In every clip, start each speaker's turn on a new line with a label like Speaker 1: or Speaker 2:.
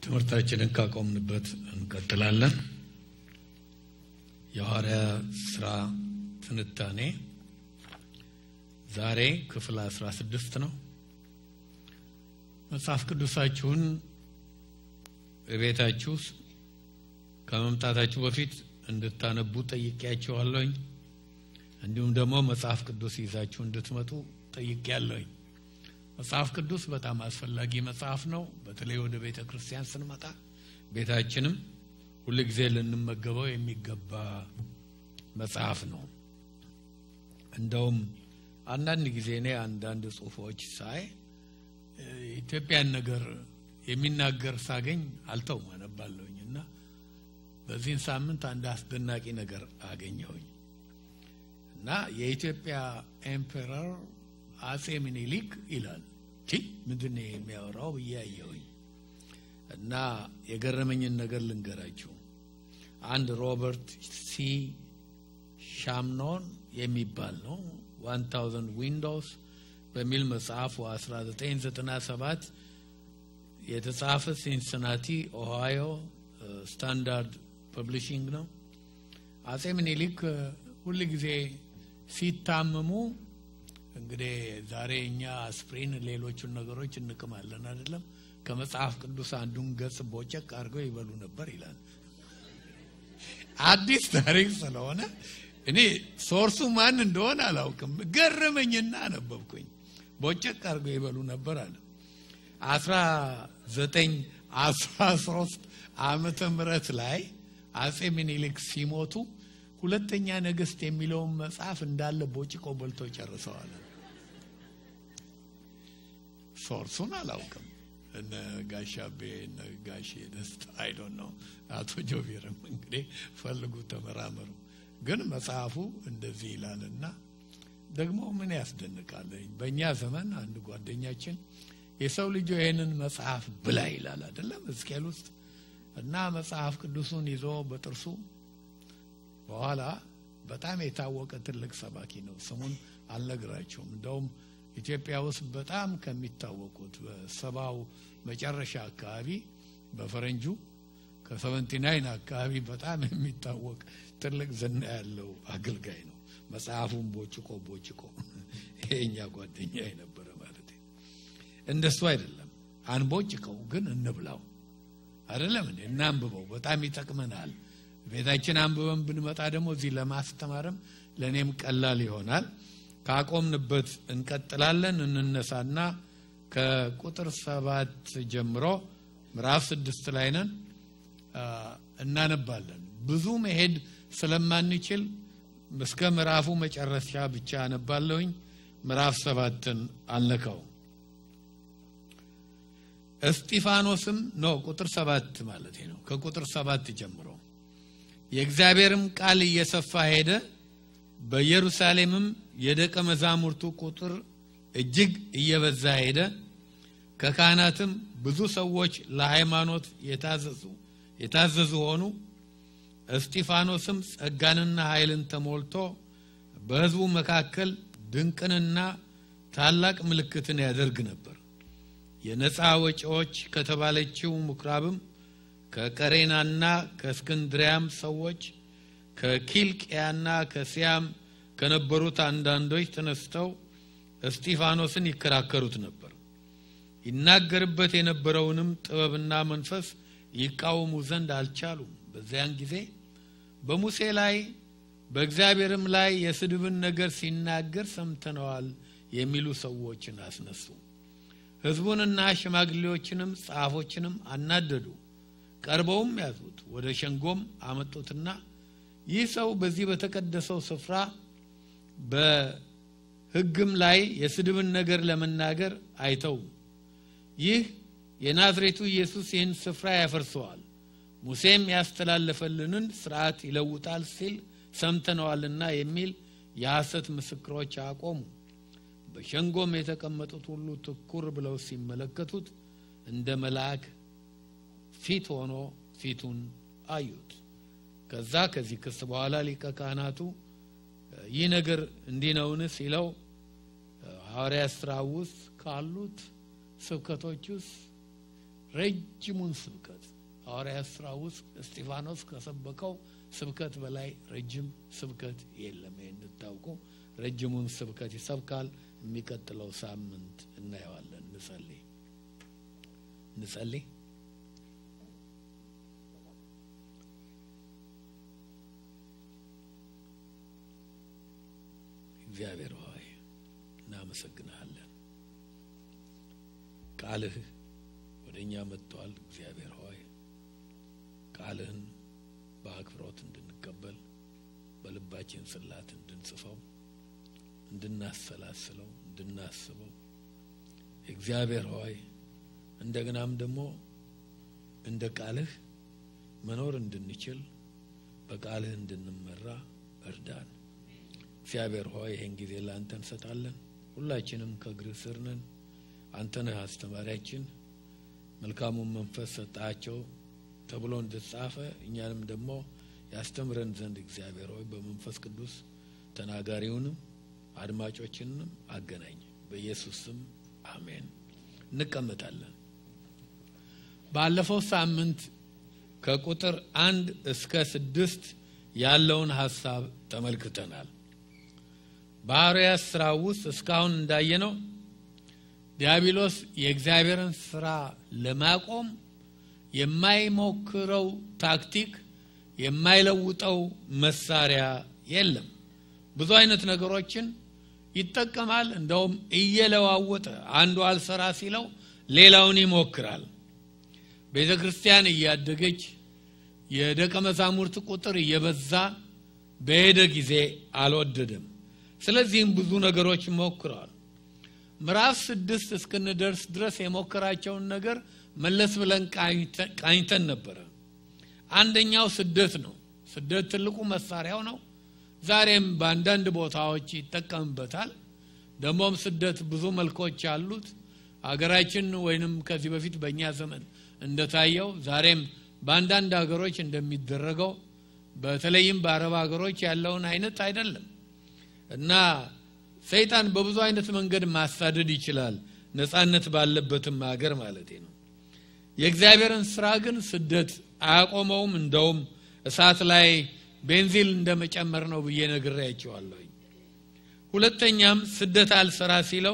Speaker 1: ትምህርታችንን ካቆምንበት እንቀጥላለን። የሐዋርያ ስራ ትንታኔ ዛሬ ክፍል አስራ ስድስት ነው። መጽሐፍ ቅዱሳችሁን ቤታችሁ ከመምጣታችሁ በፊት እንድታነቡ ጠይቄያችኋለሁኝ። እንዲሁም ደግሞ መጽሐፍ ቅዱስ ይዛችሁ እንድትመጡ ጠይቄያለሁኝ። መጽሐፍ ቅዱስ በጣም አስፈላጊ መጽሐፍ ነው። በተለይ ወደ ቤተ ክርስቲያን ስንመጣ ቤታችንም ሁል ጊዜ ልንመገበው የሚገባ መጽሐፍ ነው። እንደውም አንዳንድ ጊዜ እኔ አንዳንድ ጽሁፎች ሳይ ኢትዮጵያን ነገር የሚናገር ሳገኝ አልተውም አነባለሁኝ እና በዚህን ሳምንት አንድ አስደናቂ ነገር አገኘሁኝ እና የኢትዮጵያ ኤምፔረር አጼ ምኒልክ ይላል ቲ ምንድን ነው የሚያወራው ብዬ አየሁኝ እና የገረመኝን ነገር ልንገራችሁ። አንድ ሮበርት ሲ ሻምኖን የሚባል ነው ዋን ታውዘንድ ዊንዶውስ በሚል መጽሐፉ 1997 የተጻፈ ሲንስናቲ ኦሃዮ ስታንዳርድ ፐብሊሽንግ ነው። አጼ ምኒልክ ሁል ጊዜ ሲታመሙ እንግዲህ ዛሬ እኛ አስፕሪን፣ ሌሎቹን ነገሮች እንቅማለን አይደለም። ከመጽሐፍ ቅዱስ አንዱን ገጽ ቦጨቅ አድርገው ይበሉ ነበር ይላል። አዲስ ታሪክ ስለሆነ እኔ ሶርሱ ማን እንደሆነ አላውቅም። ገረመኝና አነበብኩኝ። ቦጨቅ አድርገው ይበሉ ነበር አለ። አስራ ዘጠኝ አስራ ሶስት ዓመተ ምህረት ላይ አጼ ምኒልክ ሲሞቱ ሁለተኛ ነገስት የሚለውን መጽሐፍ እንዳለ ቦጭቆ በልቶ ጨርሰዋል። ሶርሱን አላውቅም። እነ ጋሻቤ እነ ጋሼ ደስታ አይዶን ነው። አቶ ጆቢርም እንግዲህ ፈልጉ፣ ተመራመሩ። ግን መጽሐፉ እንደዚህ ይላልና ደግሞ ምን ያስደንቃል። በእኛ ዘመን አንድ ጓደኛችን የሰው ልጅ ይህንን መጽሐፍ ብላ ይላል አይደለም ሕዝቅኤል ውስጥ እና መጽሐፍ ቅዱሱን ይዞ በጥርሱ በኋላ በጣም የታወቀ ትልቅ ሰባኪ ነው። ስሙን አልነግራቸውም። እንደውም ኢትዮጵያ ውስጥ በጣም ከሚታወቁት በሰባው መጨረሻ አካባቢ በፈረንጁ ከሰቨንቲ ናይን አካባቢ በጣም የሚታወቅ ትልቅ ዝና ያለው አገልጋይ ነው። መጽሐፉን ቦጭቆ ቦጭቆ ይሄኛ ጓደኛ የነበረ ማለት እንደሱ አይደለም። አንቦጭቀው ግን እንብላው አይደለም እንዴ? እናንብበው፣ በጣም ይጠቅመናል። ቤታችን አንብበን ብንመጣ ደግሞ እዚህ ለማስተማርም ለእኔም ቀላል ይሆናል። ካቆምንበት እንቀጥላለን። እንነሳና ከቁጥር ሰባት ጀምሮ ምዕራፍ ስድስት ላይ ነን እናነባለን። ብዙ መሄድ ስለማንችል እስከ ምዕራፉ መጨረሻ ብቻ አነባለሁኝ። ምዕራፍ ሰባትን አልነካው። እስጢፋኖስም ነው ቁጥር ሰባት ማለት ነው። ከቁጥር ሰባት ጀምሮ የእግዚአብሔርም ቃል እየሰፋ ሄደ። በኢየሩሳሌምም የደቀ መዛሙርቱ ቁጥር እጅግ እየበዛ ሄደ። ከካህናትም ብዙ ሰዎች ለሃይማኖት የታዘዙ የታዘዙ ሆኑ። እስጢፋኖስም ጸጋንና ኃይልን ተሞልቶ በሕዝቡ መካከል ድንቅንና ታላቅ ምልክትን ያደርግ ነበር። የነፃ ወጪዎች ከተባለችው ምኩራብም ከቀሬናና ከእስክንድሪያም ሰዎች ከኪልቅያና ከሲያም ከነበሩት አንዳንዶች ተነስተው እስጢፋኖስን ይከራከሩት ነበር። ይናገርበት የነበረውንም ጥበብና መንፈስ ይቃወሙ ዘንድ አልቻሉም። በዚያን ጊዜ በሙሴ ላይ በእግዚአብሔርም ላይ የስድብን ነገር ሲናገር ሰምተነዋል የሚሉ ሰዎችን አስነሱ። ሕዝቡንና ሽማግሌዎችንም ጸሐፎችንም አናደዱ። ቀርበውም ያዙት፣ ወደ ሸንጎም አመጡትና ይህ ሰው በዚህ በተቀደሰው ስፍራ በሕግም ላይ የስድብን ነገር ለመናገር አይተውም። ይህ የናዝሬቱ ኢየሱስ ይህን ስፍራ ያፈርሰዋል፣ ሙሴም ያስተላለፈልንን ስርዓት ይለውጣል ሲል ሰምተነዋልና የሚል የሐሰት ምስክሮች አቆሙ። በሸንጎም የተቀመጡት ሁሉ ትኩር ብለው ሲመለከቱት እንደ መልአክ ፊት ሆኖ ፊቱን አዩት። ከዛ ከዚህ ክስ በኋላ ሊቀ ካህናቱ ይህ ነገር እንዲህ ነውን ሲለው ሐዋርያ ስራ ውስጥ ካሉት ስብከቶች ውስጥ ረጅሙን ስብከት ሐዋርያት ሥራ ውስጥ እስጢፋኖስ ከሰበከው ስብከት በላይ ረጅም ስብከት የለም። ይህ እንድታውቁ ረጅሙን ስብከት ይሰብካል። የሚቀጥለው ሳምንት እናየዋለን። እንጸልይ እንጸልይ። እግዚአብሔር ሆይ እናመሰግንሃለን። ቃልህ ወደ እኛ መጥቷል። እግዚአብሔር ሆይ ቃልህን በአክብሮት እንድንቀበል በልባችን ጽላት እንድንጽፈው እንድናሰላስለው እንድናስበው እግዚአብሔር ሆይ እንደገናም ደግሞ እንደ ቃልህ መኖር እንድንችል በቃልህ እንድንመራ እርዳን። እግዚአብሔር ሆይ ይህን ጊዜ ለአንተ እንሰጣለን። ሁላችንም ከእግርህ ስር ነን። አንተ ነህ አስተማሪያችን። መልካሙን መንፈስ ሰጣቸው ተብሎ እንደተጻፈ እኛንም ደግሞ ያስተምረን ዘንድ እግዚአብሔር ሆይ በመንፈስ ቅዱስ ተናጋሪውንም አድማጮችንም አገናኝ። በኢየሱስ ስም አሜን። እንቀመጣለን። ባለፈው ሳምንት ከቁጥር አንድ እስከ ስድስት ያለውን ሀሳብ ተመልክተናል። በሐዋርያት ስራ ውስጥ እስካሁን እንዳየነው ዲያብሎስ የእግዚአብሔርን ስራ ለማቆም የማይሞክረው ታክቲክ የማይለውጠው መሳሪያ የለም። ብዙ አይነት ነገሮችን ይጠቀማል። እንደውም እየለዋወጠ አንዱ አልሰራ ሲለው ሌላውን ይሞክራል። ቤተ ክርስቲያን እያደገች የደቀ መዛሙርት ቁጥር እየበዛ በሄደ ጊዜ አልወደደም። ስለዚህም ብዙ ነገሮች ሞክረዋል። ምዕራፍ ስድስት እስክንደርስ ድረስ የሞከራቸውን ነገር መለስ ብለን ቃኝተን ነበረ። አንደኛው ስደት ነው። ስደት ትልቁ መሳሪያው ነው። ዛሬም በአንዳንድ ቦታዎች ይጠቀምበታል። ደግሞም ስደት ብዙ መልኮች አሉት። አገራችን ወይንም ከዚህ በፊት በእኛ ዘመን እንደታየው ዛሬም በአንዳንድ ሀገሮች እንደሚደረገው በተለይም በአረብ ሀገሮች ያለውን አይነት አይደለም እና ሰይጣን በብዙ አይነት መንገድ ማሳደድ ይችላል። ነጻነት ባለበትም ሀገር ማለት ነው። የእግዚአብሔርን ስራ ግን ስደት አያቆመውም። እንደውም እሳት ላይ ቤንዚል እንደመጨመር ነው ብዬ ነግሬያቸዋለሁ። ሁለተኛም ስደት አልሰራ ሲለው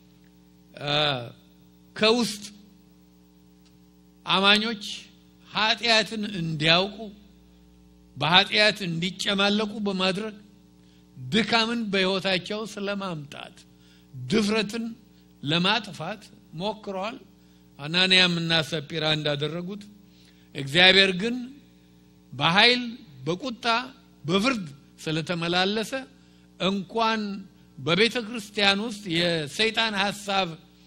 Speaker 1: ከውስጥ አማኞች ኃጢአትን እንዲያውቁ በኃጢአት እንዲጨማለቁ በማድረግ ድካምን በሕይወታቸው ስለማምጣት ድፍረትን ለማጥፋት ሞክረዋል። አናንያም እና ሰጲራ እንዳደረጉት እግዚአብሔር ግን በኃይል በቁጣ በፍርድ ስለተመላለሰ እንኳን በቤተ ክርስቲያን ውስጥ የሰይጣን ሀሳብ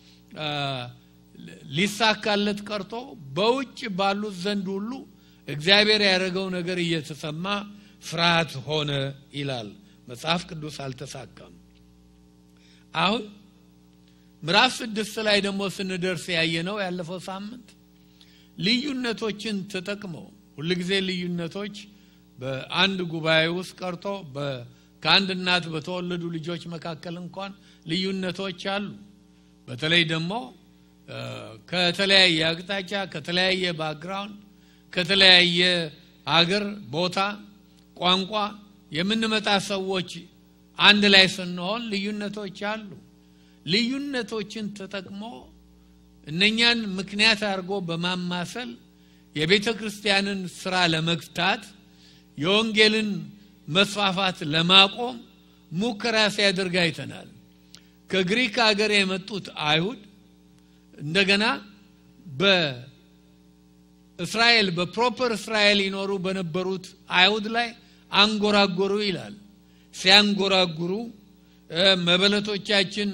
Speaker 1: ሊሳካለት ቀርቶ በውጭ ባሉት ዘንድ ሁሉ እግዚአብሔር ያደረገው ነገር እየተሰማ ፍርሃት ሆነ ይላል መጽሐፍ ቅዱስ። አልተሳካም። አሁን ምዕራፍ ስድስት ላይ ደግሞ ስንደርስ ያየነው ያለፈው ሳምንት ልዩነቶችን ተጠቅመው ሁልጊዜ ልዩነቶች በአንድ ጉባኤ ውስጥ ቀርቶ ከአንድ እናት በተወለዱ ልጆች መካከል እንኳን ልዩነቶች አሉ። በተለይ ደግሞ ከተለያየ አቅጣጫ ከተለያየ ባክግራውንድ ከተለያየ ሀገር፣ ቦታ፣ ቋንቋ የምንመጣ ሰዎች አንድ ላይ ስንሆን ልዩነቶች አሉ። ልዩነቶችን ተጠቅሞ እነኛን ምክንያት አድርጎ በማማሰል የቤተ ክርስቲያንን ስራ ለመግታት የወንጌልን መስፋፋት ለማቆም ሙከራ ሲያደርግ አይተናል። ከግሪክ ሀገር የመጡት አይሁድ እንደገና በእስራኤል በፕሮፐር እስራኤል ይኖሩ በነበሩት አይሁድ ላይ አንጎራጎሩ ይላል። ሲያንጎራጉሩ መበለቶቻችን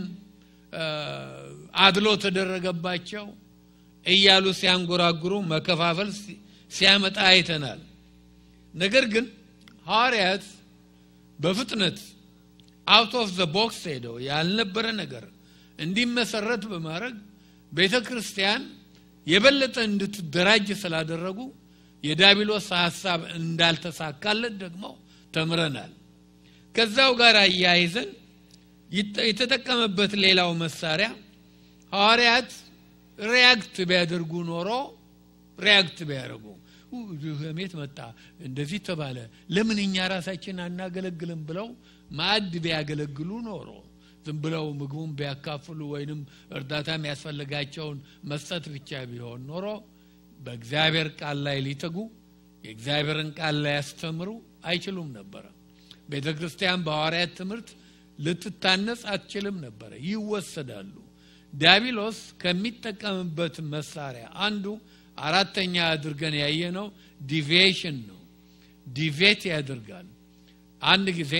Speaker 1: አድሎ ተደረገባቸው እያሉ ሲያንጎራጉሩ መከፋፈል ሲያመጣ አይተናል። ነገር ግን ሐዋርያት በፍጥነት አውት ኦፍ ዘ ቦክስ ሄደው ያልነበረ ነገር እንዲመሰረት በማድረግ ቤተ ክርስቲያን የበለጠ እንድትደራጅ ስላደረጉ የዳቢሎስ ሀሳብ እንዳልተሳካለት ደግሞ ተምረናል። ከዛው ጋር አያይዘን የተጠቀመበት ሌላው መሳሪያ ሐዋርያት ሪያክት ቢያደርጉ ኖሮ ሪያክት ቢያደርጉ ሜት መጣ እንደዚህ ተባለ ለምን እኛ ራሳችን አናገለግልም ብለው ማዕድ ቢያገለግሉ ኖሮ ዝም ብለው ምግቡን ቢያካፍሉ ወይንም እርዳታ የሚያስፈልጋቸውን መስጠት ብቻ ቢሆን ኖሮ በእግዚአብሔር ቃል ላይ ሊተጉ የእግዚአብሔርን ቃል ላይ ያስተምሩ አይችሉም ነበረ ቤተ ክርስቲያን በሐዋርያት ትምህርት ልትታነጽ አትችልም ነበረ ይወሰዳሉ ዲያብሎስ ከሚጠቀምበት መሳሪያ አንዱ አራተኛ አድርገን ያየነው ዲቪዬሽን ነው ዲቬት ያደርጋል አንድ ጊዜ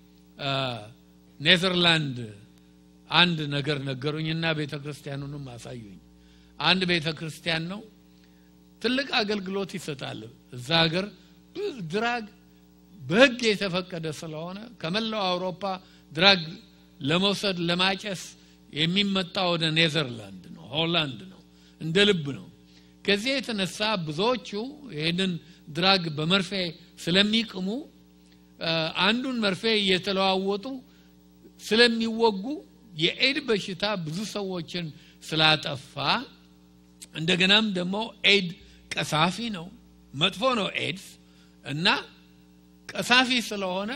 Speaker 1: ኔዘርላንድ አንድ ነገር ነገሩኝና ቤተ ክርስቲያኑንም አሳዩኝ አንድ ቤተ ክርስቲያን ነው ትልቅ አገልግሎት ይሰጣል እዛ ሀገር ድራግ በህግ የተፈቀደ ስለሆነ ከመላው አውሮፓ ድራግ ለመውሰድ ለማጨስ የሚመጣ ወደ ኔዘርላንድ ነው ሆላንድ ነው እንደ ልብ ነው ከዚህ የተነሳ ብዙዎቹ ይህንን ድራግ በመርፌ ስለሚቅሙ አንዱን መርፌ እየተለዋወጡ ስለሚወጉ የኤድ በሽታ ብዙ ሰዎችን ስላጠፋ እንደገናም ደግሞ ኤድ ቀሳፊ ነው መጥፎ ነው ኤድስ እና ቀሳፊ ስለሆነ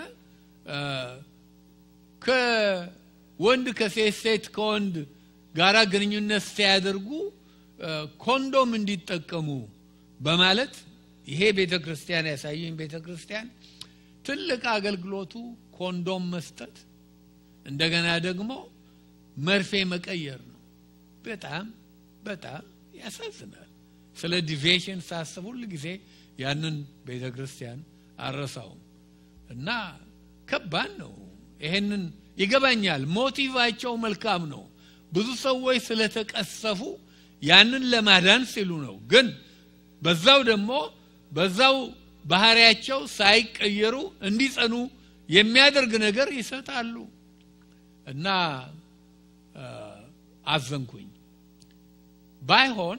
Speaker 1: ከወንድ ከሴት ሴት ከወንድ ጋራ ግንኙነት ሲያደርጉ ኮንዶም እንዲጠቀሙ በማለት ይሄ ቤተ ክርስቲያን ያሳየኝ ቤተ ክርስቲያን ትልቅ አገልግሎቱ ኮንዶም መስጠት እንደገና ደግሞ መርፌ መቀየር ነው በጣም በጣም ያሳዝናል ስለ ዲቬሽን ሳስብ ሁል ጊዜ ያንን ቤተ ክርስቲያን አረሳውም እና ከባድ ነው ይሄንን ይገባኛል ሞቲቫቸው መልካም ነው ብዙ ሰዎች ስለተቀሰፉ ያንን ለማዳን ሲሉ ነው ግን በዛው ደግሞ በዛው ባህሪያቸው ሳይቀየሩ እንዲጸኑ የሚያደርግ ነገር ይሰጣሉ እና አዘንኩኝ ባይሆን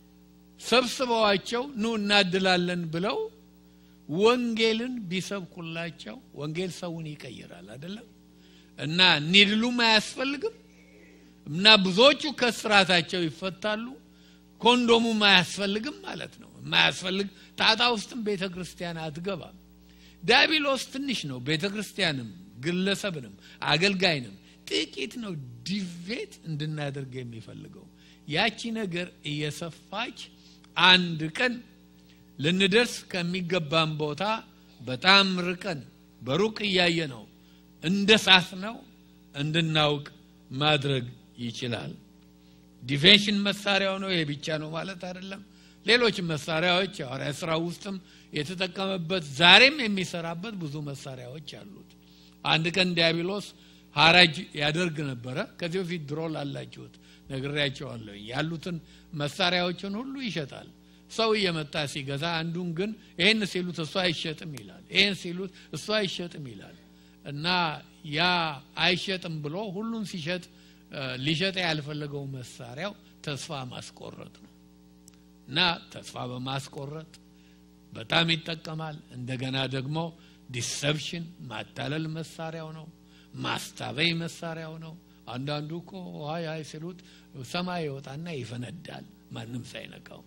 Speaker 1: ሰብስበዋቸው ኑ እናድላለን ብለው ወንጌልን ቢሰብኩላቸው ወንጌል ሰውን ይቀይራል አይደለም እና ኒድሉም አያስፈልግም እና ብዙዎቹ ከስራታቸው ይፈታሉ ኮንዶሙም አያስፈልግም ማለት ነው የማያስፈልግ ጣጣ ውስጥም ቤተ ክርስቲያን አትገባም ዲያብሎስ ትንሽ ነው ቤተ ክርስቲያንም ግለሰብንም አገልጋይንም ጥቂት ነው ዲቬት እንድናደርግ የሚፈልገው ያቺ ነገር እየሰፋች አንድ ቀን ልንደርስ ከሚገባን ቦታ በጣም ርቀን በሩቅ እያየ ነው እንደ ሳት ነው እንድናውቅ ማድረግ ይችላል ዲፌንሽን መሳሪያው ነው ይሄ ብቻ ነው ማለት አይደለም ሌሎች መሳሪያዎች ሐዋርያ ስራ ውስጥም የተጠቀመበት ዛሬም የሚሰራበት ብዙ መሳሪያዎች አሉት አንድ ቀን ዲያብሎስ ሀራጅ ያደርግ ነበረ ከዚህ በፊት ድሮ ላላችሁት ነግሬያቸዋለሁ ያሉትን መሳሪያዎችን ሁሉ ይሸጣል ሰው እየመጣ ሲገዛ አንዱን ግን ይህን ሲሉት እሱ አይሸጥም ይላል ይህን ሲሉት እሱ አይሸጥም ይላል እና ያ አይሸጥም ብሎ ሁሉን ሲሸጥ ሊሸጥ ያልፈለገው መሳሪያው ተስፋ ማስቆረጥ ነው እና ተስፋ በማስቆረጥ በጣም ይጠቀማል እንደገና ደግሞ ዲሰፕሽን ማታለል መሳሪያው ነው ማስታበይ መሳሪያው ነው አንዳንዱ እኮ ሀይ ሀይ ሲሉት ሰማይ ይወጣና ይፈነዳል ማንም ሳይነካው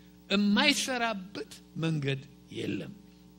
Speaker 1: የማይሰራበት መንገድ የለም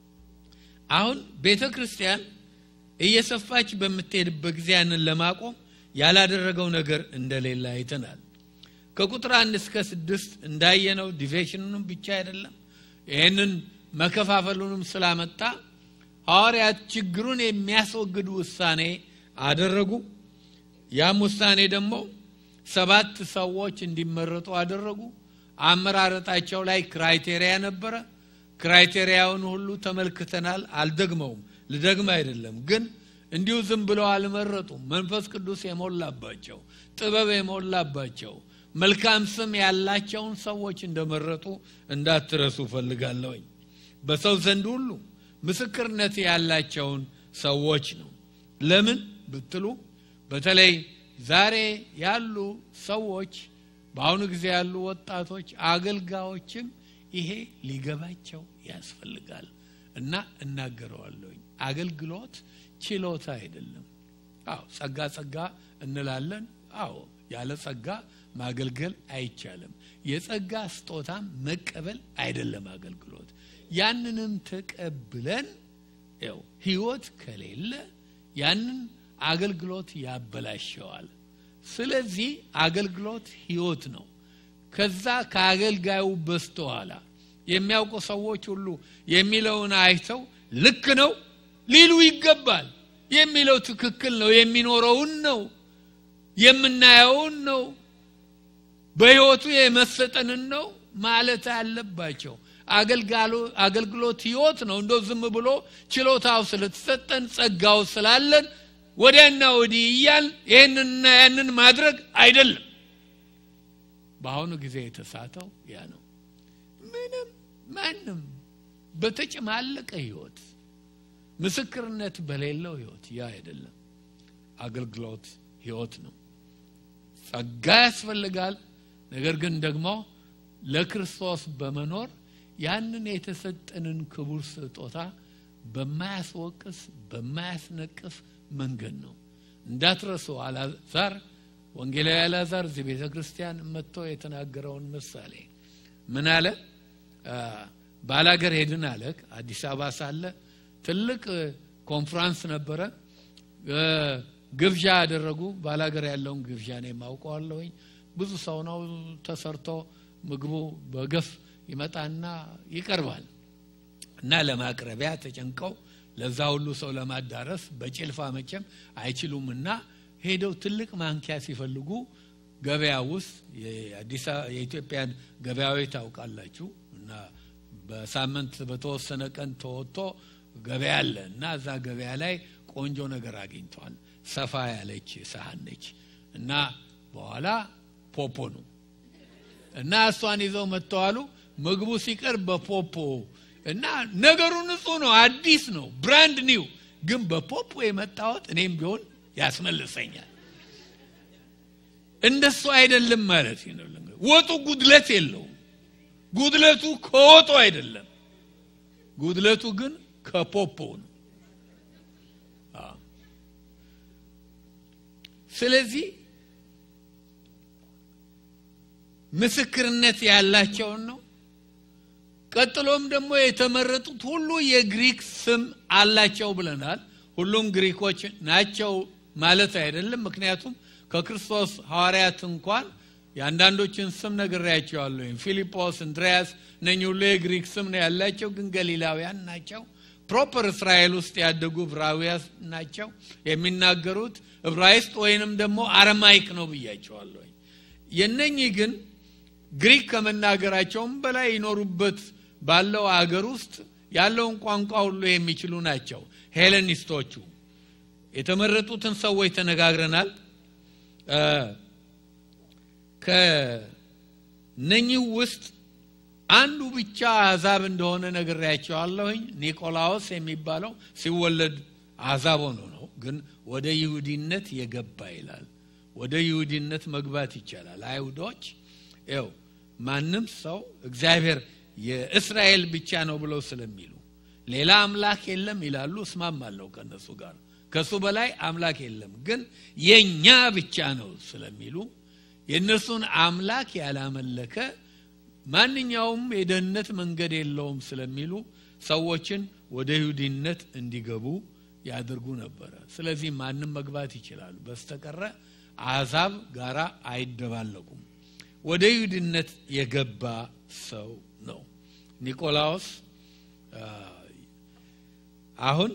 Speaker 1: አሁን ቤተ ክርስቲያን እየሰፋች በምትሄድበት ጊዜ ያንን ለማቆም ያላደረገው ነገር እንደሌለ አይተናል ከቁጥር አንድ እስከ ስድስት እንዳየነው ዲቬሽኑንም ብቻ አይደለም ይህንን መከፋፈሉንም ስላመጣ ሐዋርያት ችግሩን የሚያስወግድ ውሳኔ አደረጉ ያም ውሳኔ ደግሞ ሰባት ሰዎች እንዲመረጡ አደረጉ አመራረጣቸው ላይ ክራይቴሪያ ነበረ ክራይቴሪያውን ሁሉ ተመልክተናል አልደግመውም ልደግም አይደለም ግን እንዲሁ ዝም ብለው አልመረጡም መንፈስ ቅዱስ የሞላባቸው ጥበብ የሞላባቸው መልካም ስም ያላቸውን ሰዎች እንደመረጡ እንዳትረሱ ፈልጋለሁኝ በሰው ዘንድ ሁሉ ምስክርነት ያላቸውን ሰዎች ነው ለምን ብትሉ በተለይ ዛሬ ያሉ ሰዎች በአሁኑ ጊዜ ያሉ ወጣቶች አገልጋዮችም ይሄ ሊገባቸው ያስፈልጋል እና እናገረዋለሁኝ አገልግሎት ችሎታ አይደለም አዎ ጸጋ ጸጋ እንላለን አዎ ያለ ጸጋ ማገልገል አይቻልም። የጸጋ ስጦታም መቀበል አይደለም አገልግሎት። ያንንም ተቀብለን ው ህይወት ከሌለ ያንን አገልግሎት ያበላሸዋል። ስለዚህ አገልግሎት ህይወት ነው። ከዛ ከአገልጋዩ በስተኋላ የሚያውቁ ሰዎች ሁሉ የሚለውን አይተው ልክ ነው ሊሉ ይገባል። የሚለው ትክክል ነው፣ የሚኖረውን ነው፣ የምናየውን ነው፣ በህይወቱ የመሰጠንን ነው ማለት አለባቸው። አገልግሎት ህይወት ነው። እንደ ዝም ብሎ ችሎታው ስለተሰጠን ጸጋው ስላለን ወዲያና ወዲህ እያል ይህንንና ያንን ማድረግ አይደለም። በአሁኑ ጊዜ የተሳተው ያ ነው። ምንም ማንም በተጨማለቀ ህይወት ምስክርነት በሌለው ህይወት ያ አይደለም። አገልግሎት ህይወት ነው። ጸጋ ያስፈልጋል። ነገር ግን ደግሞ ለክርስቶስ በመኖር ያንን የተሰጠንን ክቡር ስጦታ በማያስወቅስ በማያስነቅፍ መንገድ ነው። እንዳትረሱ አላዛር ወንጌላዊ አላዛር እዚህ ቤተ ክርስቲያን መጥቶ የተናገረውን ምሳሌ ምን አለ? ባላገር ሄድን አለ። አዲስ አበባ ሳለ ትልቅ ኮንፍራንስ ነበረ። ግብዣ ያደረጉ ባላገር ያለውን ግብዣ ነው የማውቀዋለሁኝ። ብዙ ሰው ነው ተሰርቶ ምግቡ በገፍ ይመጣና ይቀርባል እና ለማቅረቢያ ተጨንቀው ለዛ ሁሉ ሰው ለማዳረስ በጭልፋ መቼም አይችሉም እና ሄደው ትልቅ ማንኪያ ሲፈልጉ ገበያ ውስጥ የኢትዮጵያን ገበያዊ ታውቃላችሁ እና በሳምንት በተወሰነ ቀን ተወጥቶ ገበያ አለ እና እዛ ገበያ ላይ ቆንጆ ነገር አግኝተዋል። ሰፋ ያለች ሳህን ነች እና በኋላ ፖፖ ነው እና እሷን ይዘው መጥተዋሉ። ምግቡ ሲቀርብ በፖፖ እና ነገሩ ንጹህ ነው፣ አዲስ ነው፣ ብራንድ ኒው። ግን በፖፖ የመጣወት እኔም ቢሆን ያስመልሰኛል። እንደሱ አይደለም ማለት ነው። ወጡ ጉድለት የለውም። ጉድለቱ ከወጡ አይደለም። ጉድለቱ ግን ከፖፖ ነው። ስለዚህ ምስክርነት ያላቸውን ነው። ቀጥሎም ደግሞ የተመረጡት ሁሉ የግሪክ ስም አላቸው ብለናል። ሁሉም ግሪኮች ናቸው ማለት አይደለም። ምክንያቱም ከክርስቶስ ሐዋርያት እንኳን የአንዳንዶችን ስም ነግሬያቸዋለሁ። ፊልጶስ፣ እንድሪያስ እነኚህ ሁሉ የግሪክ ስም ነው ያላቸው፣ ግን ገሊላውያን ናቸው። ፕሮፐር እስራኤል ውስጥ ያደጉ ዕብራውያን ናቸው። የሚናገሩት ዕብራይስጥ ወይንም ደግሞ አረማይክ ነው ብያቸዋለሁ። የነኚህ ግን ግሪክ ከመናገራቸውም በላይ ይኖሩበት ባለው አገር ውስጥ ያለውን ቋንቋ ሁሉ የሚችሉ ናቸው። ሄሌኒስቶቹ የተመረጡትን ሰዎች ተነጋግረናል። ከነኚህ ውስጥ አንዱ ብቻ አሕዛብ እንደሆነ ነግሬያቸዋለሁኝ። ኒቆላዎስ የሚባለው ሲወለድ አሕዛብ ሆኖ ነው፣ ግን ወደ ይሁዲነት የገባ ይላል። ወደ ይሁዲነት መግባት ይቻላል። አይሁዶች ው ማንም ሰው እግዚአብሔር የእስራኤል ብቻ ነው ብለው ስለሚሉ ሌላ አምላክ የለም ይላሉ። እስማማለሁ ከነሱ ጋር ከሱ በላይ አምላክ የለም፣ ግን የኛ ብቻ ነው ስለሚሉ የእነሱን አምላክ ያላመለከ ማንኛውም የደህንነት መንገድ የለውም ስለሚሉ ሰዎችን ወደ ይሁዲነት እንዲገቡ ያደርጉ ነበረ። ስለዚህ ማንም መግባት ይችላሉ፣ በስተቀረ አሕዛብ ጋራ አይደባለቁም። ወደ ይሁድነት የገባ ሰው ነው ኒቆላዎስ። አሁን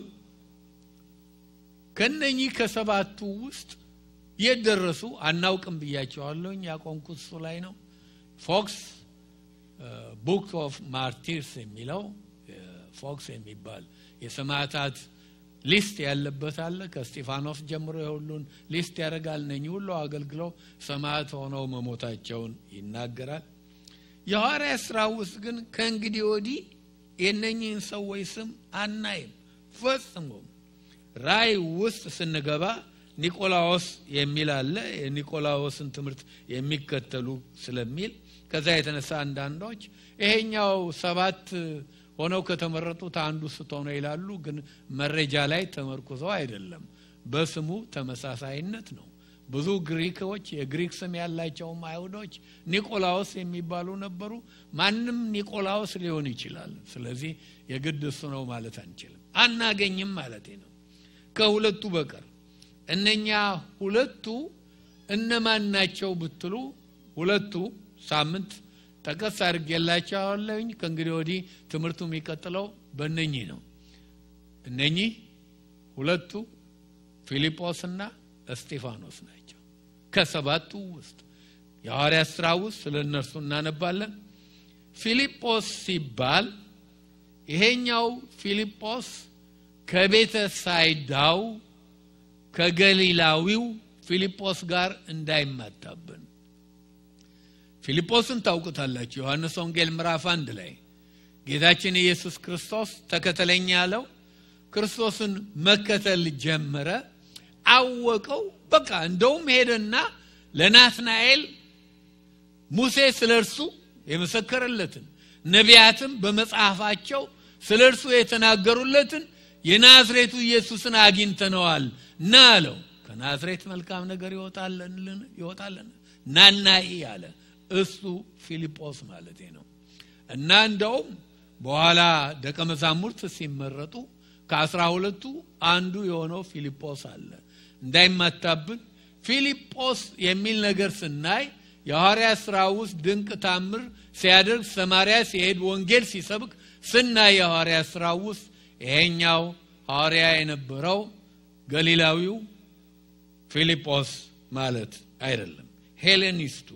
Speaker 1: ከነኚህ ከሰባቱ ውስጥ የት ደረሱ አናውቅም ብያቸዋለሁኝ። ያቆምኩት እሱ ላይ ነው። ፎክስ ቡክ ኦፍ ማርቲርስ የሚለው ፎክስ የሚባል የሰማዕታት ሊስት ያለበት አለ። ከስጢፋኖስ ጀምሮ የሁሉን ሊስት ያደርጋል። እነኚህ ሁሉ አገልግለው ሰማዕት ሆነው መሞታቸውን ይናገራል። የሐዋርያ ስራ ውስጥ ግን ከእንግዲህ ወዲህ የእነኚህን ሰዎች ስም አናይም ፈጽሞ። ራእይ ውስጥ ስንገባ ኒቆላዎስ የሚል አለ። የኒቆላዎስን ትምህርት የሚከተሉ ስለሚል ከዛ የተነሳ አንዳንዶች ይሄኛው ሰባት ሆነው ከተመረጡት አንዱ ስትሆነ ይላሉ። ግን መረጃ ላይ ተመርኩዘው አይደለም፣ በስሙ ተመሳሳይነት ነው። ብዙ ግሪኮች የግሪክ ስም ያላቸውም አይሁዶች ኒቆላዎስ የሚባሉ ነበሩ። ማንም ኒቆላዎስ ሊሆን ይችላል። ስለዚህ የግድ እሱ ነው ማለት አንችልም፣ አናገኝም ማለት ነው ከሁለቱ በቀር። እነኛ ሁለቱ እነማን ናቸው ብትሉ ሁለቱ ሳምንት ጠቀስ አድርጌላቸዋለሁኝ። ከእንግዲህ ወዲህ ትምህርቱ የሚቀጥለው በእነኚህ ነው። እነኚህ ሁለቱ ፊልጶስና እስጢፋኖስ ናቸው። ከሰባቱ ውስጥ የሐዋርያት ሥራ ውስጥ ስለ እነርሱ እናነባለን። ፊልጶስ ሲባል ይሄኛው ፊልጶስ ከቤተ ሳይዳው ከገሊላዊው ፊልጶስ ጋር እንዳይማታብን ፊልጶስን ታውቁታላችሁ። ዮሐንስ ወንጌል ምዕራፍ አንድ ላይ ጌታችን ኢየሱስ ክርስቶስ ተከተለኝ ያለው ክርስቶስን መከተል ጀመረ፣ አወቀው። በቃ እንደውም ሄደና ለናትናኤል ሙሴ ስለ እርሱ የመሰከረለትን ነቢያትም በመጽሐፋቸው ስለ እርሱ የተናገሩለትን የናዝሬቱ ኢየሱስን አግኝተነዋል ና አለው። ከናዝሬት መልካም ነገር ይወጣለን ናናኢ አለ። እሱ ፊልጶስ ማለት ነው። እና እንደውም በኋላ ደቀ መዛሙርት ሲመረጡ ከአስራ ሁለቱ አንዱ የሆነው ፊልጶስ አለ። እንዳይማታብን ፊልጶስ የሚል ነገር ስናይ የሐዋርያ ሥራ ውስጥ ድንቅ ታምር ሲያደርግ ሰማርያ ሲሄድ ወንጌል ሲሰብክ ስናይ የሐዋርያ ሥራ ውስጥ ይሄኛው ሐዋርያ የነበረው ገሊላዊው ፊልጶስ ማለት አይደለም። ሄሌኒስቱ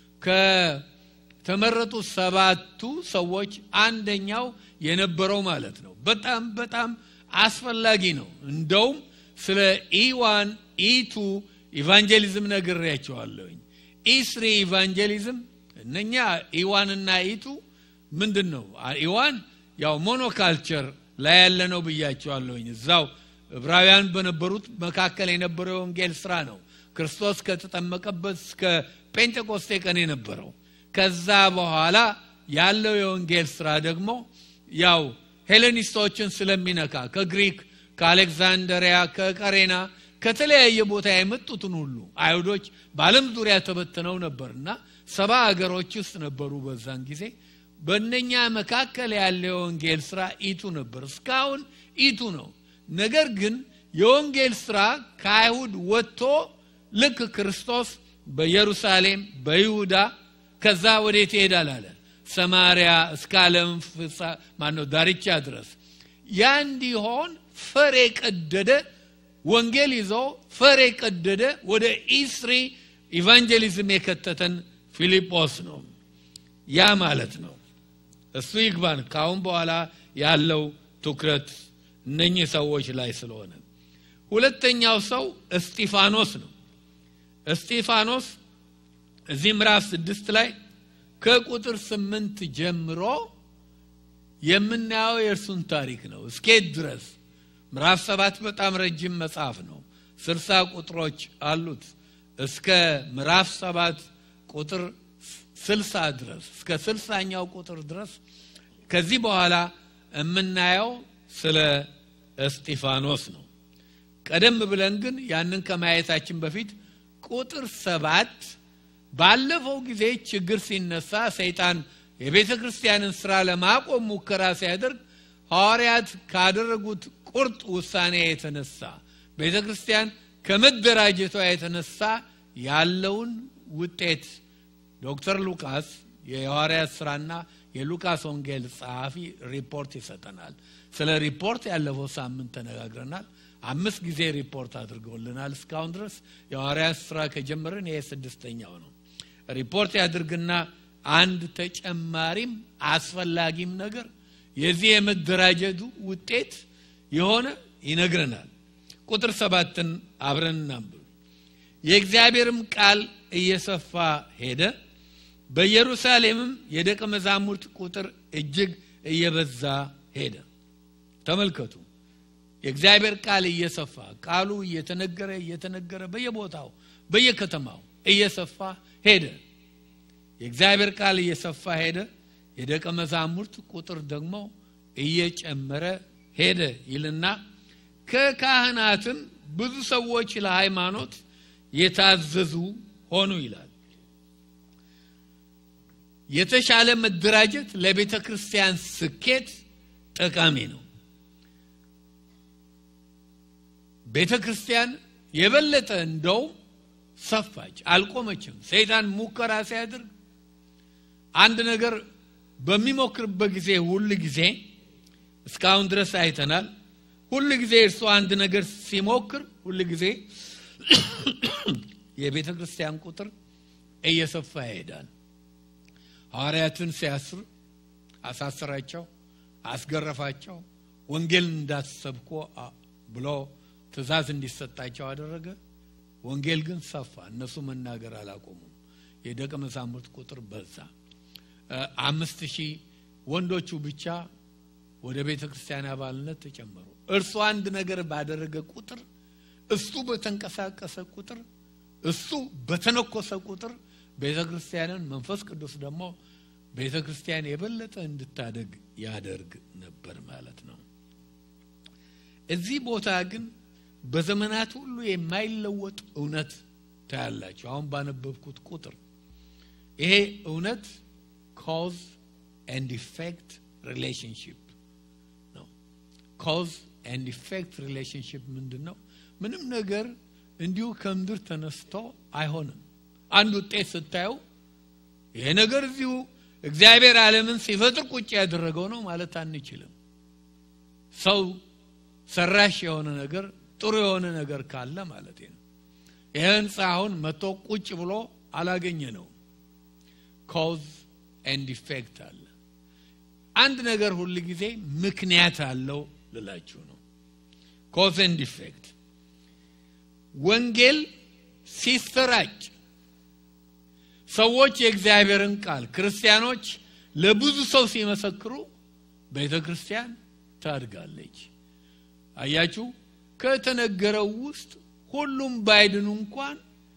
Speaker 1: ከተመረጡ ሰባቱ ሰዎች አንደኛው የነበረው ማለት ነው። በጣም በጣም አስፈላጊ ነው። እንደውም ስለ ኢዋን ኢቱ ኢቫንጀሊዝም ነግሬያቸዋለሁኝ። ኢስሪ ኢቫንጀሊዝም እነኛ ኢዋንና ኢቱ ምንድን ነው? ኢዋን ያው ሞኖካልቸር ላይ ያለ ነው ብያቸዋለሁኝ። እዛው ዕብራውያን በነበሩት መካከል የነበረው የወንጌል ስራ ነው። ክርስቶስ ከተጠመቀበት እስከ ጴንጤቆስቴ ቀን የነበረው። ከዛ በኋላ ያለው የወንጌል ስራ ደግሞ ያው ሄሌኒስቶችን ስለሚነካ ከግሪክ፣ ከአሌክዛንደሪያ፣ ከቀሬና ከተለያየ ቦታ የመጡትን ሁሉ አይሁዶች በዓለም ዙሪያ ተበትነው ነበርና ሰባ አገሮች ውስጥ ነበሩ በዛን ጊዜ። በእነኛ መካከል ያለ የወንጌል ስራ ኢቱ ነበር። እስካሁን ኢቱ ነው። ነገር ግን የወንጌል ስራ ከአይሁድ ወጥቶ ልክ ክርስቶስ በኢየሩሳሌም በይሁዳ ከዛ ወዴት ይሄዳል አለ ሰማሪያ እስከ ዓለም ፍጻ ማነው ዳርቻ ድረስ ያ እንዲሆን ፈር የቀደደ ወንጌል ይዞ ፈር የቀደደ ወደ ኢስሪ ኢቫንጀሊዝም የከተተን ፊልጶስ ነው። ያ ማለት ነው። እሱ ይግባን። ካሁን በኋላ ያለው ትኩረት እነኚህ ሰዎች ላይ ስለሆነ፣ ሁለተኛው ሰው እስጢፋኖስ ነው። እስጢፋኖስ እዚህ ምዕራፍ ስድስት ላይ ከቁጥር ስምንት ጀምሮ የምናየው የእርሱን ታሪክ ነው። እስኬት ድረስ ምዕራፍ ሰባት በጣም ረጅም መጽሐፍ ነው። ስልሳ ቁጥሮች አሉት። እስከ ምዕራፍ ሰባት ቁጥር ስልሳ ድረስ እስከ ስልሳኛው ቁጥር ድረስ ከዚህ በኋላ የምናየው ስለ እስጢፋኖስ ነው። ቀደም ብለን ግን ያንን ከማየታችን በፊት ቁጥር ሰባት ባለፈው ጊዜ ችግር ሲነሳ ሰይጣን የቤተ ክርስቲያንን ስራ ለማቆም ሙከራ ሲያደርግ ሐዋርያት ካደረጉት ቁርጥ ውሳኔ የተነሳ ቤተ ክርስቲያን ከመደራጀቷ የተነሳ ያለውን ውጤት ዶክተር ሉቃስ የሐዋርያት ስራና የሉቃስ ወንጌል ጸሐፊ ሪፖርት ይሰጠናል። ስለ ሪፖርት ያለፈው ሳምንት ተነጋግረናል። አምስት ጊዜ ሪፖርት አድርገውልናል። እስካሁን ድረስ የሐዋርያት ስራ ከጀመርን ይሄ ስድስተኛው ነው። ሪፖርት ያድርግና አንድ ተጨማሪም አስፈላጊም ነገር የዚህ የመደራጀቱ ውጤት የሆነ ይነግረናል። ቁጥር ሰባትን አብረን እናንብብ። የእግዚአብሔርም ቃል እየሰፋ ሄደ፣ በኢየሩሳሌምም የደቀ መዛሙርት ቁጥር እጅግ እየበዛ ሄደ። ተመልከቱ። የእግዚአብሔር ቃል እየሰፋ ቃሉ እየተነገረ እየተነገረ በየቦታው በየከተማው እየሰፋ ሄደ። የእግዚአብሔር ቃል እየሰፋ ሄደ፣ የደቀ መዛሙርት ቁጥር ደግሞ እየጨመረ ሄደ ይልና ከካህናትም ብዙ ሰዎች ለሃይማኖት የታዘዙ ሆኑ ይላል። የተሻለ መደራጀት ለቤተ ክርስቲያን ስኬት ጠቃሚ ነው። ቤተ ክርስቲያን የበለጠ እንደውም ሰፋች፣ አልቆመችም። ሰይጣን ሙከራ ሲያደርግ አንድ ነገር በሚሞክርበት ጊዜ ሁል ጊዜ እስካሁን ድረስ አይተናል። ሁል ጊዜ እርሱ አንድ ነገር ሲሞክር ሁል ጊዜ የቤተ ክርስቲያን ቁጥር እየሰፋ ይሄዳል። ሐዋርያትን ሲያስር አሳሰራቸው፣ አስገረፋቸው፣ ወንጌል እንዳትሰብኩ ብሎ ትእዛዝ እንዲሰጣቸው አደረገ። ወንጌል ግን ሰፋ። እነሱ መናገር አላቆሙም። የደቀ መዛሙርት ቁጥር በዛ። አምስት ሺህ ወንዶቹ ብቻ ወደ ቤተ ክርስቲያን አባልነት ተጨመሩ። እርሱ አንድ ነገር ባደረገ ቁጥር፣ እሱ በተንቀሳቀሰ ቁጥር፣ እሱ በተነኮሰ ቁጥር ቤተ ክርስቲያንን መንፈስ ቅዱስ ደግሞ ቤተ ክርስቲያን የበለጠ እንድታደግ ያደርግ ነበር ማለት ነው። እዚህ ቦታ ግን በዘመናት ሁሉ የማይለወጥ እውነት ታያላችሁ። አሁን ባነበብኩት ቁጥር ይሄ እውነት ኮዝ ኤንድ ኢፌክት ሪሌሽንሽፕ ነው። ኮዝ ኤንድ ኢፌክት ሪሌሽንሽፕ ምንድን ነው? ምንም ነገር እንዲሁ ከምድር ተነስቶ አይሆንም። አንድ ውጤት ስታዩ ይሄ ነገር እዚሁ እግዚአብሔር ዓለምን ሲፈጥር ቁጭ ያደረገው ነው ማለት አንችልም። ሰው ሰራሽ የሆነ ነገር ጥሩ የሆነ ነገር ካለ ማለት ነው። ይህ ህንፃ አሁን መጥቶ ቁጭ ብሎ አላገኘ ነው። ኮዝ ኤንድ ኢፌክት አለ። አንድ ነገር ሁል ጊዜ ምክንያት አለው ልላችሁ ነው። ኮዝ ኤንድ ኢፌክት ወንጌል ሲሰራጭ ሰዎች የእግዚአብሔርን ቃል ክርስቲያኖች ለብዙ ሰው ሲመሰክሩ ቤተ ክርስቲያን ታድጋለች። አያችሁ፣ ከተነገረው ውስጥ ሁሉም ባይድኑ እንኳን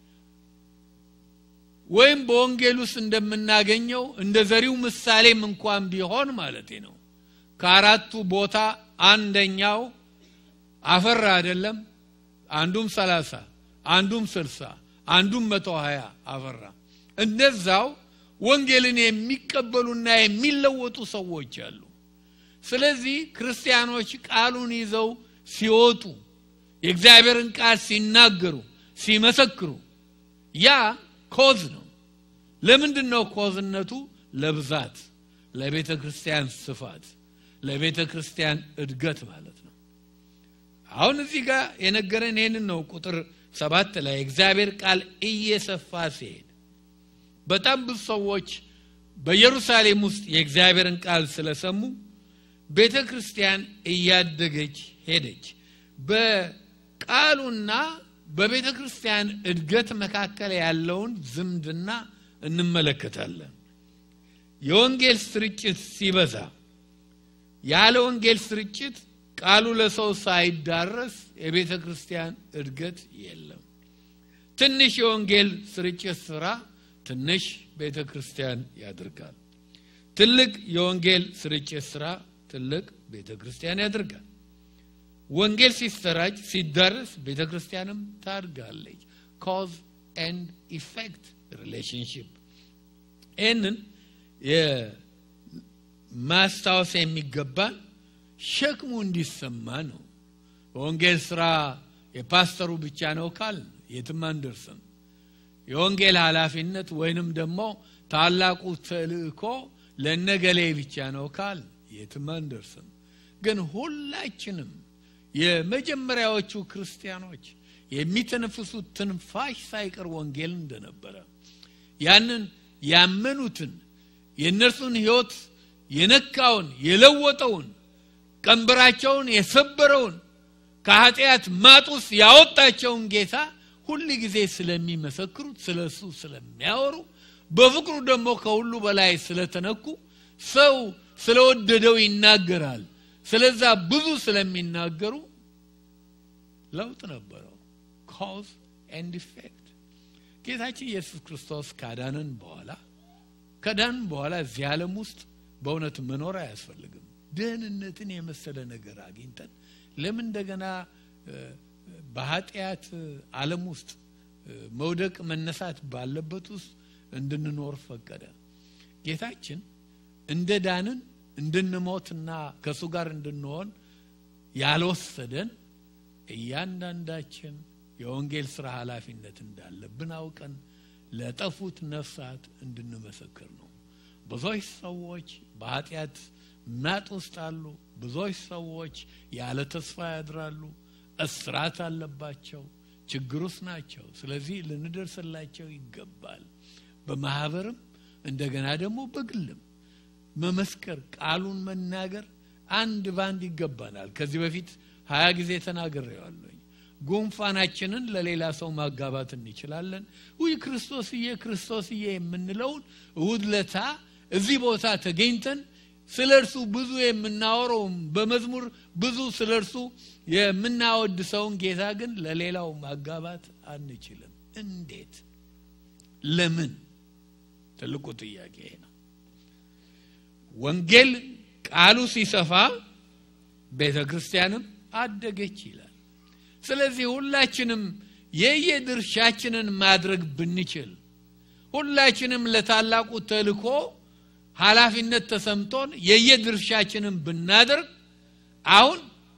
Speaker 1: ወይም በወንጌል ውስጥ እንደምናገኘው እንደ ዘሪው ምሳሌም እንኳን ቢሆን ማለት ነው ከአራቱ ቦታ አንደኛው አፈራ አይደለም። አንዱም ሰላሳ አንዱም ስልሳ አንዱም መቶ ሀያ አፈራ። እንደዛው ወንጌልን የሚቀበሉና የሚለወጡ ሰዎች አሉ። ስለዚህ ክርስቲያኖች ቃሉን ይዘው ሲወጡ የእግዚአብሔርን ቃል ሲናገሩ ሲመሰክሩ ያ ኮዝ ነው። ለምንድን ነው ኮዝነቱ? ለብዛት፣ ለቤተ ክርስቲያን ስፋት፣ ለቤተ ክርስቲያን እድገት ማለት ነው። አሁን እዚህ ጋር የነገረን ይህንን ነው። ቁጥር ሰባት ላይ እግዚአብሔር ቃል እየሰፋ ሲሄድ በጣም ብዙ ሰዎች በኢየሩሳሌም ውስጥ የእግዚአብሔርን ቃል ስለሰሙ ቤተ ክርስቲያን እያደገች ሄደች። በቃሉና በቤተ ክርስቲያን እድገት መካከል ያለውን ዝምድና እንመለከታለን። የወንጌል ስርጭት ሲበዛ ያለ ወንጌል ስርጭት ቃሉ ለሰው ሳይዳረስ የቤተ ክርስቲያን እድገት የለም። ትንሽ የወንጌል ስርጭት ስራ ትንሽ ቤተ ክርስቲያን ያደርጋል። ትልቅ የወንጌል ስርጭት ስራ ትልቅ ቤተ ክርስቲያን ያደርጋል። ወንጌል ሲሰራጭ ሲዳረስ ቤተ ክርስቲያንም ታድጋለች። ኮዝ ኤንድ ኢፌክት ሪሌሽንሽፕ ይህንን ማስታወስ የሚገባን ሸክሙ እንዲሰማ ነው። በወንጌል ስራ የፓስተሩ ብቻ ነው ካል የትም አንደርስም። የወንጌል ኃላፊነት ወይንም ደግሞ ታላቁ ተልእኮ ለነገሌ ብቻ ነው ካል የትም አንደርስም። ግን ሁላችንም የመጀመሪያዎቹ ክርስቲያኖች የሚተነፍሱት ትንፋሽ ሳይቀር ወንጌል እንደነበረ ያንን ያመኑትን የእነርሱን ሕይወት የነካውን የለወጠውን ቀንበራቸውን የሰበረውን ከኃጢአት ማጥ ውስጥ ያወጣቸውን ጌታ ሁል ጊዜ ስለሚመሰክሩት ስለ እሱ ስለሚያወሩ በፍቅሩ ደግሞ ከሁሉ በላይ ስለተነኩ ሰው ስለወደደው ይናገራል። ስለዛ ብዙ ስለሚናገሩ ለውጥ ነበረው። ኮዝ ኤንድ ኢፌክት ጌታችን ኢየሱስ ክርስቶስ ካዳንን በኋላ ከዳንን በኋላ እዚህ ዓለም ውስጥ በእውነት መኖር አያስፈልግም። ደህንነትን የመሰለ ነገር አግኝተን ለምን እንደገና በኃጢአት ዓለም ውስጥ መውደቅ መነሳት ባለበት ውስጥ እንድንኖር ፈቀደ። ጌታችን እንደ ዳንን እንድንሞትና ከእሱ ጋር እንድንሆን ያልወሰደን እያንዳንዳችን የወንጌል ስራ ኃላፊነት እንዳለብን አውቀን ለጠፉት ነፍሳት እንድንመሰክር ነው። ብዙዎች ሰዎች በኃጢአት ማጥ ውስጥ አሉ። ብዙዎች ሰዎች ያለ ተስፋ ያድራሉ። እስራት አለባቸው። ችግር ውስጥ ናቸው። ስለዚህ ልንደርስላቸው ይገባል። በማህበርም እንደገና ደግሞ በግልም መመስከር፣ ቃሉን መናገር አንድ ባንድ ይገባናል። ከዚህ በፊት ሀያ ጊዜ ተናግሬዋለሁኝ። ጉንፋናችንን ለሌላ ሰው ማጋባት እንችላለን። ውይ ክርስቶስዬ ክርስቶስዬ የምንለውን እሁድ ለታ እዚህ ቦታ ተገኝተን ስለ እርሱ ብዙ የምናወረውም በመዝሙር ብዙ ስለ እርሱ የምናወድ ሰውን ጌታ ግን ለሌላው ማጋባት አንችልም። እንዴት? ለምን? ትልቁ ጥያቄ ነው። ወንጌል ቃሉ ሲሰፋ ቤተ ክርስቲያንም አደገች ይላል። ስለዚህ ሁላችንም የየድርሻችንን ማድረግ ብንችል ሁላችንም ለታላቁ ተልኮ ኃላፊነት ተሰምቶን የየድርሻችንን ብናደርግ አሁን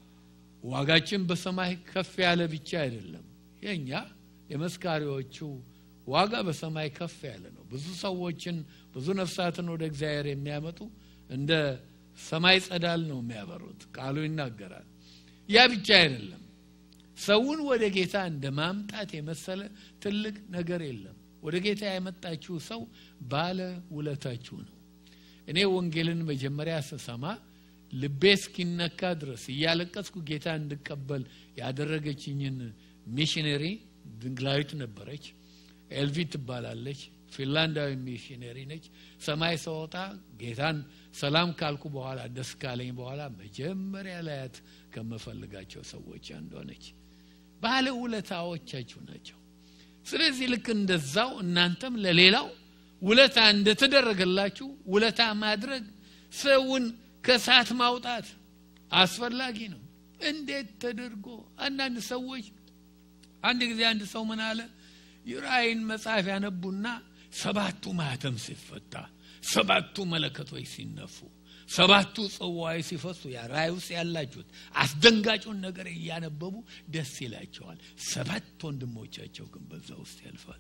Speaker 1: ዋጋችን በሰማይ ከፍ ያለ ብቻ አይደለም። የእኛ የመስካሪዎቹ ዋጋ በሰማይ ከፍ ያለ ነው። ብዙ ሰዎችን ብዙ ነፍሳትን ወደ እግዚአብሔር የሚያመጡ እንደ ሰማይ ጸዳል ነው የሚያበሩት። ቃሉ ይናገራል። ያ ብቻ አይደለም። ሰውን ወደ ጌታ እንደ ማምጣት የመሰለ ትልቅ ነገር የለም። ወደ ጌታ ያመጣችሁ ሰው ባለ ውለታችሁ ነው። እኔ ወንጌልን መጀመሪያ ስሰማ ልቤ እስኪነካ ድረስ እያለቀስኩ ጌታ እንድቀበል ያደረገችኝን ሚሽነሪ ድንግላዊት ነበረች። ኤልቪ ትባላለች። ፊንላንዳዊ ሚሽነሪ ነች። ሰማይ ሰወጣ ጌታን ሰላም ካልኩ በኋላ ደስ ካለኝ በኋላ መጀመሪያ ላያት ከምፈልጋቸው ሰዎች አንዷ ነች። ባለ ውለታዎቻችሁ ናቸው። ስለዚህ ልክ እንደዛው እናንተም ለሌላው ውለታ እንደተደረገላችሁ ውለታ ማድረግ ሰውን ከእሳት ማውጣት አስፈላጊ ነው። እንዴት ተደርጎ አንዳንድ ሰዎች አንድ ጊዜ አንድ ሰው ምን አለ የራእይን መጽሐፍ ያነቡና ሰባቱ ማህተም ሲፈታ ሰባቱ መለከቶች ሲነፉ ሰባቱ ጽዋዎች ሲፈሱ ያ ራእይ ውስጥ ያላችሁት አስደንጋጩን ነገር እያነበቡ ደስ ይላቸዋል። ሰባት ወንድሞቻቸው ግን በዛ ውስጥ ያልፋል።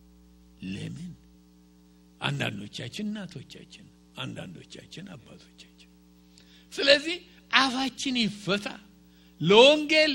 Speaker 1: ለምን? አንዳንዶቻችን እናቶቻችን፣ አንዳንዶቻችን አባቶቻችን። ስለዚህ አፋችን ይፈታ። ለወንጌል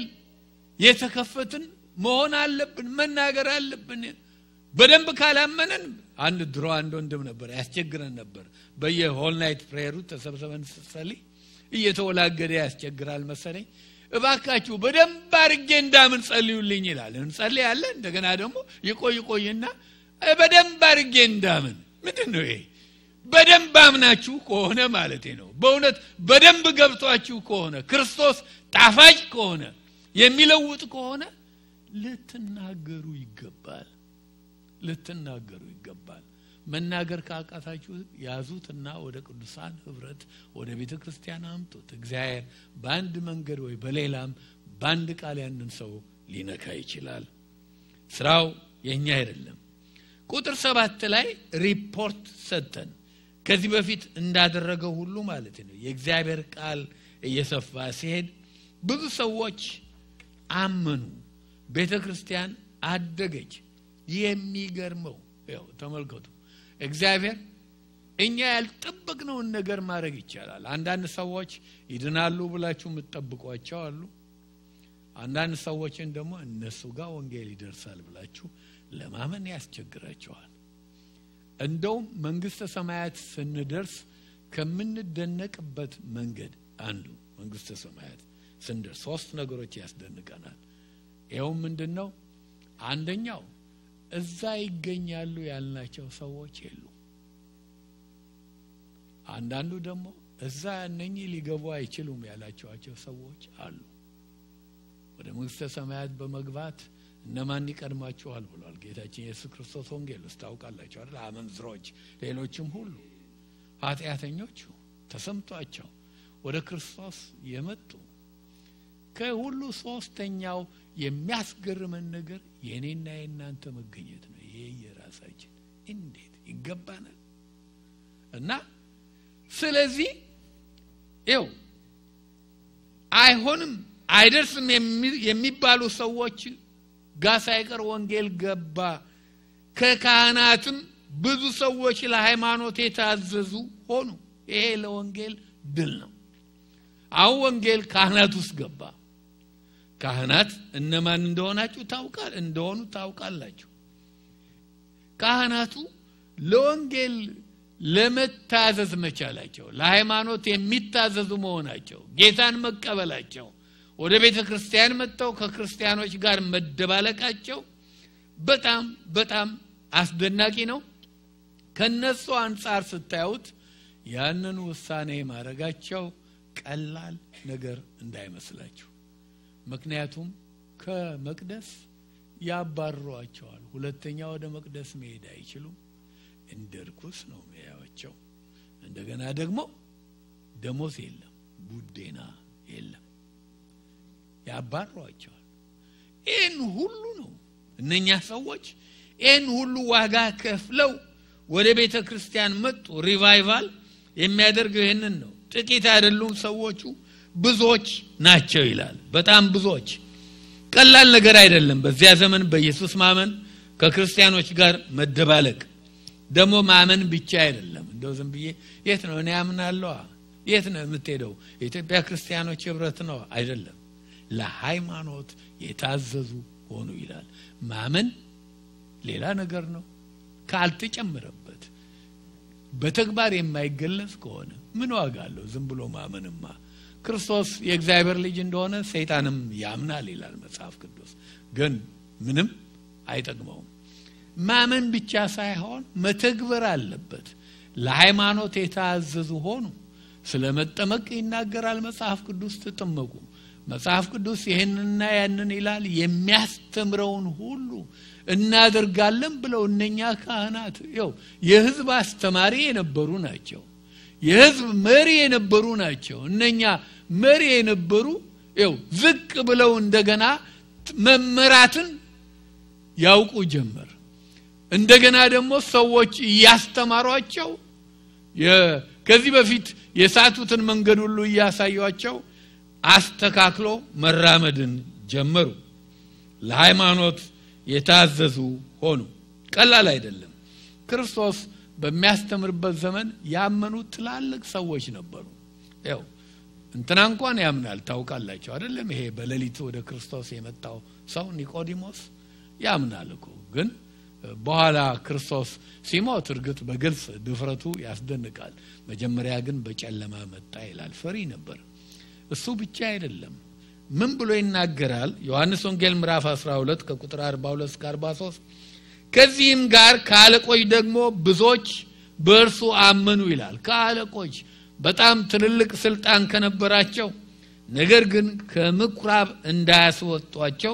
Speaker 1: የተከፈትን መሆን አለብን፣ መናገር አለብን። በደንብ ካላመንን አንድ ድሮ አንድ ወንድም ነበር ያስቸግረን ነበር። በየሆል ናይት ፕሬየሩ ተሰብሰበን ስጸልይ እየተወላገደ ያስቸግራል መሰለኝ። እባካችሁ በደንብ አድርጌ እንዳምን ጸልዩልኝ ይላል። እንጸልያለን። እንደገና ደግሞ ይቆይ ቆይና በደንብ አድርጌ እንዳምን ምንድን ነው ይሄ? በደንብ አምናችሁ ከሆነ ማለት ነው። በእውነት በደንብ ገብቷችሁ ከሆነ ክርስቶስ ጣፋጭ ከሆነ የሚለውጥ ከሆነ ልትናገሩ ይገባል። ልትናገሩ ይገባል። መናገር ካቃታችሁ ያዙትና ወደ ቅዱሳን ህብረት ወደ ቤተ ክርስቲያን አምጡት። እግዚአብሔር በአንድ መንገድ ወይ በሌላም በአንድ ቃል ያንን ሰው ሊነካ ይችላል። ስራው የእኛ አይደለም። ቁጥር ሰባት ላይ ሪፖርት ሰጠን። ከዚህ በፊት እንዳደረገው ሁሉ ማለት ነው። የእግዚአብሔር ቃል እየሰፋ ሲሄድ ብዙ ሰዎች አመኑ። ቤተ ክርስቲያን አደገች። የሚገርመው ያው ተመልከቱ፣ እግዚአብሔር እኛ ያልጠበቅነውን ነገር ማድረግ ይቻላል። አንዳንድ ሰዎች ይድናሉ ብላችሁ የምትጠብቋቸው አሉ። አንዳንድ ሰዎችን ደግሞ እነሱ ጋር ወንጌል ይደርሳል ብላችሁ ለማመን ያስቸግራቸዋል። እንደውም መንግስተ ሰማያት ስንደርስ ከምንደነቅበት መንገድ አንዱ መንግስተ ሰማያት ስንደርስ ሶስት ነገሮች ያስደንቀናል። ይኸውም ምንድን ነው? አንደኛው እዛ ይገኛሉ ያልናቸው ሰዎች የሉ። አንዳንዱ ደግሞ እዛ እነኚህ ሊገቡ አይችሉም ያላቸዋቸው ሰዎች አሉ። ወደ መንግስተ ሰማያት በመግባት እነማን ይቀድማችኋል ብሏል ጌታችን ኢየሱስ ክርስቶስ ወንጌል ውስጥ ታውቃላችሁ አይደል? አመንዝሮች፣ ሌሎችም ሁሉ ኃጢአተኞቹ ተሰምቷቸው ወደ ክርስቶስ የመጡ ከሁሉ ሶስተኛው የሚያስገርመን ነገር የእኔና የእናንተ መገኘት ነው። ይሄ የራሳችን እንዴት ይገባናል? እና ስለዚህ ይው አይሆንም አይደርስም የሚባሉ ሰዎች ጋር ሳይቀር ወንጌል ገባ። ከካህናትም ብዙ ሰዎች ለሃይማኖት የታዘዙ ሆኑ። ይሄ ለወንጌል ድል ነው። አሁን ወንጌል ካህናት ውስጥ ገባ። ካህናት እነማን እንደሆናችሁ ታውቃል እንደሆኑ ታውቃላችሁ። ካህናቱ ለወንጌል ለመታዘዝ መቻላቸው፣ ለሃይማኖት የሚታዘዙ መሆናቸው፣ ጌታን መቀበላቸው፣ ወደ ቤተ ክርስቲያን መጥተው ከክርስቲያኖች ጋር መደባለቃቸው በጣም በጣም አስደናቂ ነው። ከነሱ አንጻር ስታዩት ያንን ውሳኔ ማድረጋቸው ቀላል ነገር እንዳይመስላችሁ። ምክንያቱም ከመቅደስ ያባርሯቸዋል። ሁለተኛ ወደ መቅደስ መሄድ አይችሉም። እንደ ርኩስ ነው የሚያዩዋቸው። እንደገና ደግሞ ደሞዝ የለም፣ ቡዴና የለም፣ ያባሯቸዋል። ይህን ሁሉ ነው እነኛ ሰዎች ይህን ሁሉ ዋጋ ከፍለው ወደ ቤተ ክርስቲያን መጡ። ሪቫይቫል የሚያደርገው ይህንን ነው። ጥቂት አይደሉም ሰዎቹ፣ ብዙዎች ናቸው ይላል። በጣም ብዙዎች። ቀላል ነገር አይደለም። በዚያ ዘመን በኢየሱስ ማመን ከክርስቲያኖች ጋር መደባለቅ ደግሞ ማመን ብቻ አይደለም። እንደው ዝም ብዬ የት ነው እኔ አምናለሁ፣ የት ነው የምትሄደው? የኢትዮጵያ ክርስቲያኖች ህብረት ነው አይደለም። ለሃይማኖት የታዘዙ ሆኑ ይላል። ማመን ሌላ ነገር ነው። ካልተጨመረበት በተግባር የማይገለጽ ከሆነ ምን ዋጋ አለው? ዝም ብሎ ማመንማ ክርስቶስ የእግዚአብሔር ልጅ እንደሆነ ሰይጣንም ያምናል ይላል መጽሐፍ ቅዱስ። ግን ምንም አይጠቅመውም። ማመን ብቻ ሳይሆን መተግበር አለበት። ለሃይማኖት የታዘዙ ሆኑ። ስለ መጠመቅ ይናገራል መጽሐፍ ቅዱስ። ተጠመቁ። መጽሐፍ ቅዱስ ይህንና ያንን ይላል። የሚያስተምረውን ሁሉ እናደርጋለን ብለው እነኛ ካህናት ው የህዝብ አስተማሪ የነበሩ ናቸው። የህዝብ መሪ የነበሩ ናቸው። እነኛ መሪ የነበሩ ው ዝቅ ብለው እንደገና መመራትን ያውቁ ጀመር። እንደገና ደግሞ ሰዎች እያስተማሯቸው ከዚህ በፊት የሳቱትን መንገድ ሁሉ እያሳዩቸው አስተካክሎ መራመድን ጀመሩ። ለሃይማኖት የታዘዙ ሆኑ። ቀላል አይደለም። ክርስቶስ በሚያስተምርበት ዘመን ያመኑ ትላልቅ ሰዎች ነበሩ። ያው እንትና እንኳን ያምናል ታውቃላቸው አይደለም? ይሄ በሌሊት ወደ ክርስቶስ የመጣው ሰው ኒቆዲሞስ ያምናል እኮ ግን በኋላ ክርስቶስ ሲሞት እርግጥ በግልጽ ድፍረቱ ያስደንቃል። መጀመሪያ ግን በጨለማ መጣ ይላል። ፈሪ ነበር። እሱ ብቻ አይደለም። ምን ብሎ ይናገራል? ዮሐንስ ወንጌል ምዕራፍ 12 ከቁጥር 42 እስከ 43 ከዚህም ጋር ከአለቆች ደግሞ ብዙዎች በእርሱ አመኑ ይላል። ከአለቆች በጣም ትልልቅ ስልጣን ከነበራቸው ነገር ግን ከምኩራብ እንዳያስወጧቸው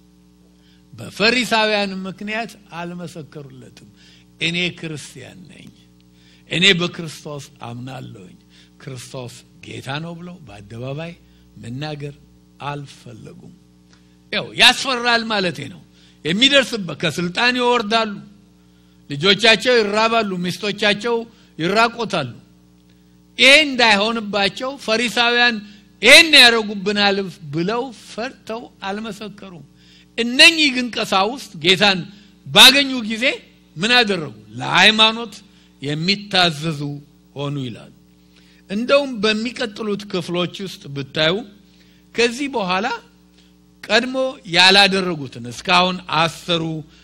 Speaker 1: በፈሪሳውያን ምክንያት አልመሰከሩለትም። እኔ ክርስቲያን ነኝ፣ እኔ በክርስቶስ አምናለሁኝ፣ ክርስቶስ ጌታ ነው ብለው በአደባባይ መናገር አልፈለጉም። ያው ያስፈራል ማለቴ ነው። የሚደርስበት ከስልጣን ይወርዳሉ፣ ልጆቻቸው ይራባሉ፣ ሚስቶቻቸው ይራቆታሉ። ይሄ እንዳይሆንባቸው ፈሪሳውያን ይህን ያደረጉብናል ብለው ፈርተው አልመሰከሩም። እነኚህ ግን ቀሳውስት ጌታን ባገኙ ጊዜ ምን አደረጉ? ለሃይማኖት የሚታዘዙ ሆኑ ይላል። እንደውም በሚቀጥሉት ክፍሎች ውስጥ ብታዩ ከዚህ በኋላ ቀድሞ ያላደረጉትን እስካሁን አሰሩ፣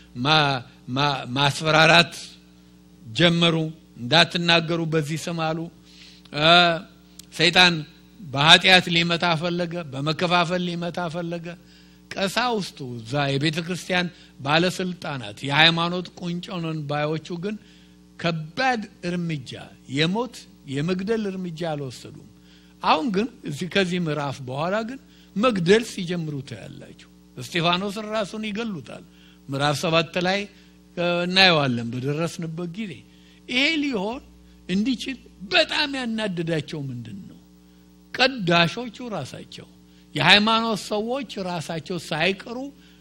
Speaker 1: ማስፈራራት ጀመሩ። እንዳትናገሩ በዚህ ስም አሉ። ሰይጣን በኃጢአት ሊመታ ፈለገ፣ በመከፋፈል ሊመታ ፈለገ። ቀሳውስቱ እዛ የቤተ ክርስቲያን ባለስልጣናት የሃይማኖት ቁንጮንን ባዮቹ ግን ከባድ እርምጃ የሞት የመግደል እርምጃ አልወሰዱም። አሁን ግን እዚህ ከዚህ ምዕራፍ በኋላ ግን መግደል ሲጀምሩ ታያላችሁ። እስጢፋኖስን ራሱን ይገሉታል። ምዕራፍ ሰባት ላይ እናየዋለን በደረስንበት ጊዜ። ይሄ ሊሆን እንዲችል በጣም ያናደዳቸው ምንድን ነው? ቀዳሾቹ ራሳቸው የሃይማኖት ሰዎች ራሳቸው ሳይቀሩ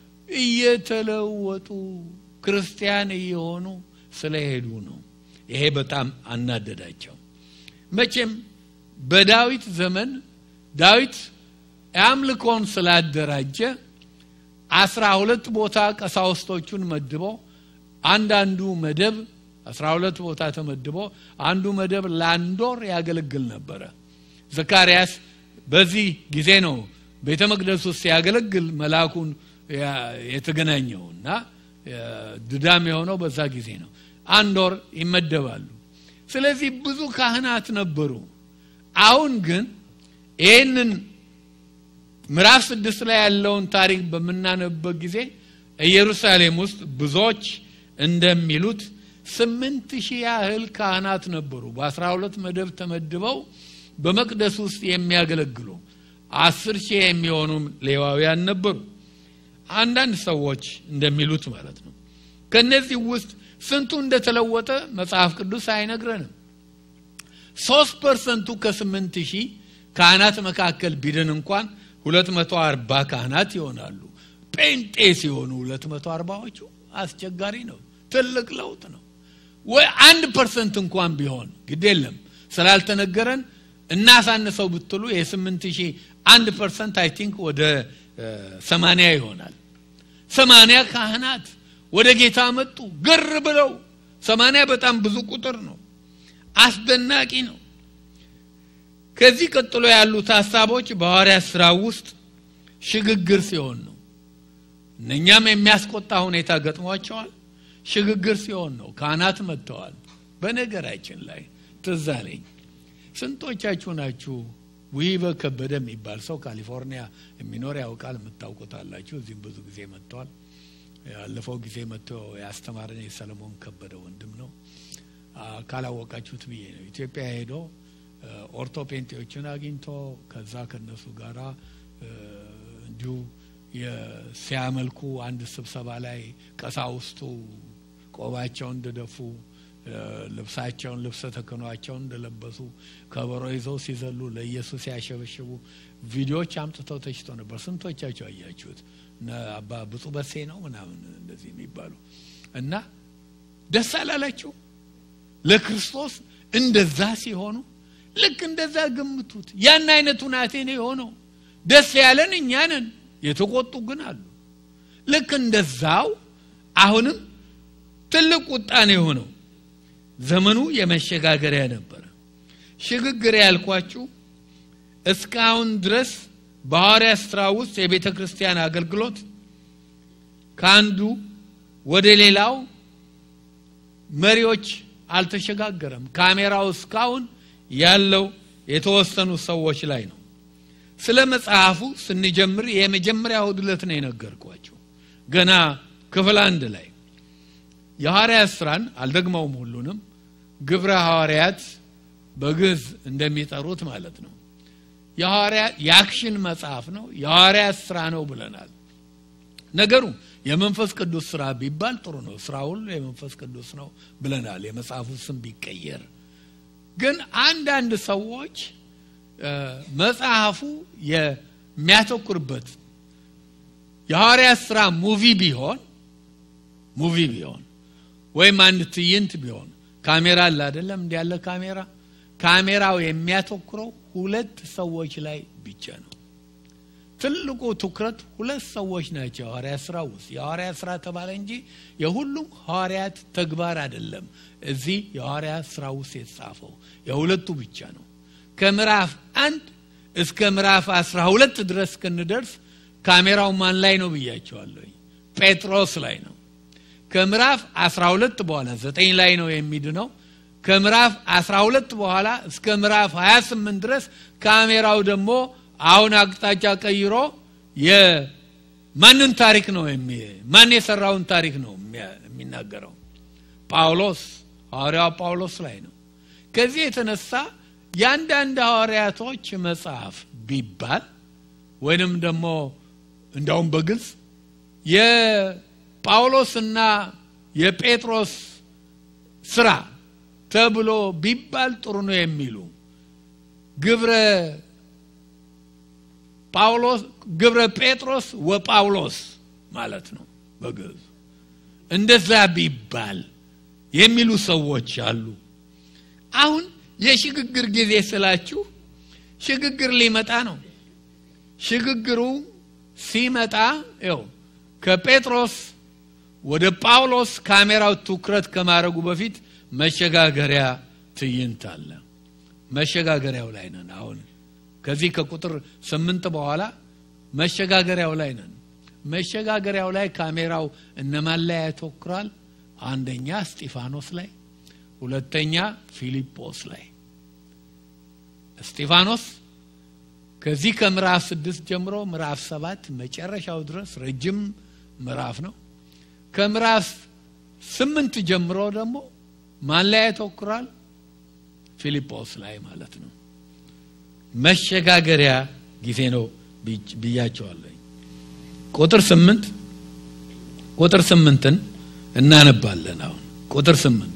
Speaker 1: እየተለወጡ ክርስቲያን እየሆኑ ስለሄዱ ነው። ይሄ በጣም አናደዳቸው። መቼም በዳዊት ዘመን ዳዊት የአምልኮን ስላደራጀ አስራ ሁለት ቦታ ቀሳውስቶቹን መድቦ አንዳንዱ መደብ አስራ ሁለት ቦታ ተመድቦ አንዱ መደብ ለአንድ ወር ያገለግል ነበረ። ዘካርያስ በዚህ ጊዜ ነው ቤተ መቅደስ ውስጥ ሲያገለግል መልአኩን የተገናኘው እና ድዳም የሆነው በዛ ጊዜ ነው። አንድ ወር ይመደባሉ። ስለዚህ ብዙ ካህናት ነበሩ። አሁን ግን ይህንን ምዕራፍ ስድስት ላይ ያለውን ታሪክ በምናነብበት ጊዜ ኢየሩሳሌም ውስጥ ብዙዎች እንደሚሉት ስምንት ሺህ ያህል ካህናት ነበሩ በአስራ ሁለት መደብ ተመድበው በመቅደስ ውስጥ የሚያገለግሉ አስር ሺህ የሚሆኑ ሌዋውያን ነበሩ። አንዳንድ ሰዎች እንደሚሉት ማለት ነው። ከነዚህ ውስጥ ስንቱ እንደተለወጠ መጽሐፍ ቅዱስ አይነግረንም። ሶስት ፐርሰንቱ ከስምንት ሺህ ካህናት መካከል ቢድን እንኳን ሁለት መቶ አርባ ካህናት ይሆናሉ። ጴንጤ ሲሆኑ ሁለት መቶ አርባዎቹ አስቸጋሪ ነው። ትልቅ ለውጥ ነው። ወይ አንድ ፐርሰንት እንኳን ቢሆን ግድ የለም ስላልተነገረን እናሳንሰው ብትሉ የስምንት ሺህ አንድ ፐርሰንት አይ ቲንክ ወደ ሰማንያ ይሆናል። ሰማንያ ካህናት ወደ ጌታ መጡ ግር ብለው። ሰማንያ በጣም ብዙ ቁጥር ነው። አስደናቂ ነው። ከዚህ ቀጥሎ ያሉት ሀሳቦች በሐዋርያት ስራ ውስጥ ሽግግር ሲሆን ነው። እነኛም የሚያስቆጣ ሁኔታ ገጥሟቸዋል። ሽግግር ሲሆን ነው። ካህናት መጥተዋል። በነገራችን ላይ ትዝ አለኝ። ስንቶቻችሁ ናችሁ ውሂበ ከበደ የሚባል ሰው ካሊፎርኒያ የሚኖር ያውቃል፣ የምታውቁታላችሁ። እዚህም ብዙ ጊዜ መጥተዋል። ያለፈው ጊዜ መጥቶ ያስተማረን የሰለሞን ከበደ ወንድም ነው። ካላወቃችሁት ብዬ ነው። ኢትዮጵያ ሄዶ ኦርቶ ፔንቴዎችን አግኝቶ ከዛ ከነሱ ጋራ እንዲሁ ሲያመልኩ አንድ ስብሰባ ላይ ቀሳውስቱ ቆባቸውን እንደደፉ ልብሳቸውን ልብሰ ተክህኗቸውን እንደለበሱ ከበሮ ይዘው ሲዘሉ ለኢየሱስ ያሸበሽቡ ቪዲዮዎች አምጥተው ተችቶ ነበር። ስንቶቻቸው አያችሁት? አባ ብፁ በሴ ነው ምናምን እንደዚህ የሚባሉ እና ደስ አላላችሁ? ለክርስቶስ እንደዛ ሲሆኑ ልክ እንደዛ ገምቱት። ያን አይነቱ ናቴ ነው የሆነው። ደስ ያለን እኛ ነን፣ የተቆጡ ግን አሉ። ልክ እንደዛው አሁንም ትልቅ ቁጣ ነው የሆነው። ዘመኑ የመሸጋገሪያ ነበረ። ሽግግር ያልኳችሁ እስካሁን ድረስ በሐዋርያ ስራ ውስጥ የቤተ ክርስቲያን አገልግሎት ከአንዱ ወደ ሌላው መሪዎች አልተሸጋገረም። ካሜራው እስካሁን ያለው የተወሰኑ ሰዎች ላይ ነው። ስለ መጽሐፉ ስንጀምር የመጀመሪያ እሁድ ዕለት ነው የነገርኳቸው። ገና ክፍል አንድ ላይ የሐዋርያት ስራን አልደግመውም ሁሉንም ግብረ ሐዋርያት በግዕዝ እንደሚጠሩት ማለት ነው። የሐዋርያት የአክሽን መጽሐፍ ነው፣ የሐዋርያት ስራ ነው ብለናል። ነገሩ የመንፈስ ቅዱስ ስራ ቢባል ጥሩ ነው። ስራ ሁሉ የመንፈስ ቅዱስ ነው ብለናል። የመጽሐፉ ስም ቢቀየር ግን አንዳንድ ሰዎች መጽሐፉ የሚያተኩርበት የሐዋርያት ስራ ሙቪ ቢሆን ሙቪ ቢሆን ወይም አንድ ትዕይንት ቢሆን ካሜራ አለ አይደለም? እንዲ ያለ ካሜራ ካሜራው የሚያተኩረው ሁለት ሰዎች ላይ ብቻ ነው። ትልቁ ትኩረት ሁለት ሰዎች ናቸው። የሐዋርያት ስራ ውስጥ የሐዋርያት ስራ ተባለ እንጂ የሁሉም ሐዋርያት ተግባር አይደለም። እዚህ የሐዋርያት ስራ ውስጥ የተጻፈው የሁለቱ ብቻ ነው። ከምዕራፍ አንድ እስከ ምዕራፍ አስራ ሁለት ድረስ ክንደርስ ካሜራው ማን ላይ ነው ብያቸዋለሁ። ጴጥሮስ ላይ ነው። ከምዕራፍ 12 በኋላ ዘጠኝ ላይ ነው የሚድነው። ከምዕራፍ 12 በኋላ እስከ ምዕራፍ 28 ድረስ ካሜራው ደግሞ አሁን አቅጣጫ ቀይሮ የማንን ታሪክ ነው ማን የሰራውን ታሪክ ነው የሚናገረው? ጳውሎስ ሐዋርያው ጳውሎስ ላይ ነው። ከዚህ የተነሳ የአንዳንድ ሐዋርያቶች መጽሐፍ ቢባል ወይንም ደግሞ እንዳውም በግልጽ የጳውሎስና የጴጥሮስ ስራ ተብሎ ቢባል ጥሩ ነው የሚሉ ግብረ ጳውሎስ ግብረ ጴጥሮስ ወጳውሎስ ማለት ነው በግዕዝ እንደዛ ቢባል የሚሉ ሰዎች አሉ አሁን የሽግግር ጊዜ ስላችሁ ሽግግር ሊመጣ ነው ሽግግሩ ሲመጣ ው ከጴጥሮስ ወደ ጳውሎስ ካሜራው ትኩረት ከማድረጉ በፊት መሸጋገሪያ ትዕይንት አለ መሸጋገሪያው ላይ ነን አሁን ከዚህ ከቁጥር ስምንት በኋላ መሸጋገሪያው ላይ ነን መሸጋገሪያው ላይ ካሜራው እነማን ላይ ያተኩራል አንደኛ እስጢፋኖስ ላይ ሁለተኛ ፊልጶስ ላይ እስጢፋኖስ ከዚህ ከምዕራፍ ስድስት ጀምሮ ምዕራፍ ሰባት መጨረሻው ድረስ ረጅም ምዕራፍ ነው ከምዕራፍ ስምንት ጀምሮ ደግሞ ማን ላይ ያተኩራል ፊልጶስ ላይ ማለት ነው መሸጋገሪያ ጊዜ ነው ብያቸዋለኝ ቁጥር ስምንት ቁጥር ስምንትን እናነባለን አሁን ቁጥር ስምንት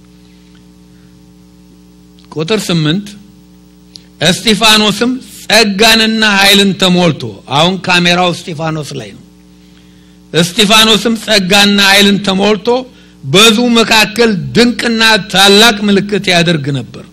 Speaker 1: ቁጥር ስምንት እስጢፋኖስም ጸጋንና ኃይልን ተሞልቶ አሁን ካሜራው እስጢፋኖስ ላይ ነው እስጢፋኖስም ጸጋና ኃይልን ተሞልቶ በዙ መካከል ድንቅና ታላቅ ምልክት ያደርግ ነበር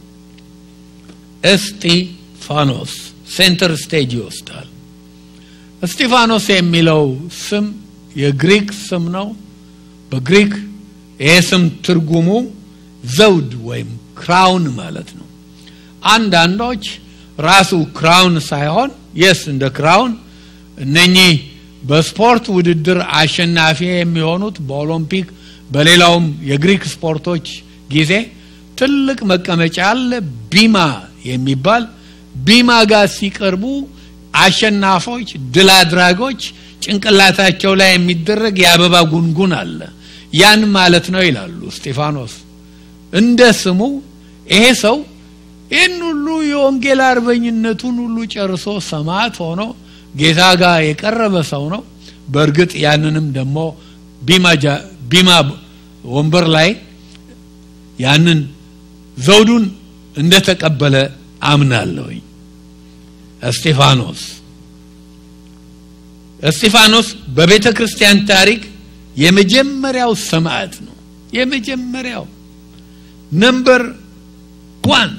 Speaker 1: እስጢፋኖስ ሴንተር ስቴጅ ይወስዳል እስጢፋኖስ የሚለው ስም የግሪክ ስም ነው በግሪክ ይሄ ስም ትርጉሙ ዘውድ ወይም ክራውን ማለት ነው አንዳንዶች ራሱ ክራውን ሳይሆን የስ እንደ ክራውን እነኚህ በስፖርት ውድድር አሸናፊ የሚሆኑት በኦሎምፒክ በሌላውም የግሪክ ስፖርቶች ጊዜ ትልቅ መቀመጫ አለ ቢማ የሚባል ቢማ ጋር ሲቀርቡ አሸናፎች ድል አድራጎች ጭንቅላታቸው ላይ የሚደረግ የአበባ ጉንጉን አለ ያን ማለት ነው ይላሉ እስጢፋኖስ እንደ ስሙ ይሄ ሰው ይህን ሁሉ የወንጌል አርበኝነቱን ሁሉ ጨርሶ ሰማዕት ሆኖ ጌታ ጋር የቀረበ ሰው ነው በእርግጥ ያንንም ደግሞ ቢማ ወንበር ላይ ያንን ዘውዱን እንደተቀበለ አምናለሁኝ እስጢፋኖስ እስጢፋኖስ በቤተ ክርስቲያን ታሪክ የመጀመሪያው ሰማዕት ነው የመጀመሪያው ነምበር ዋን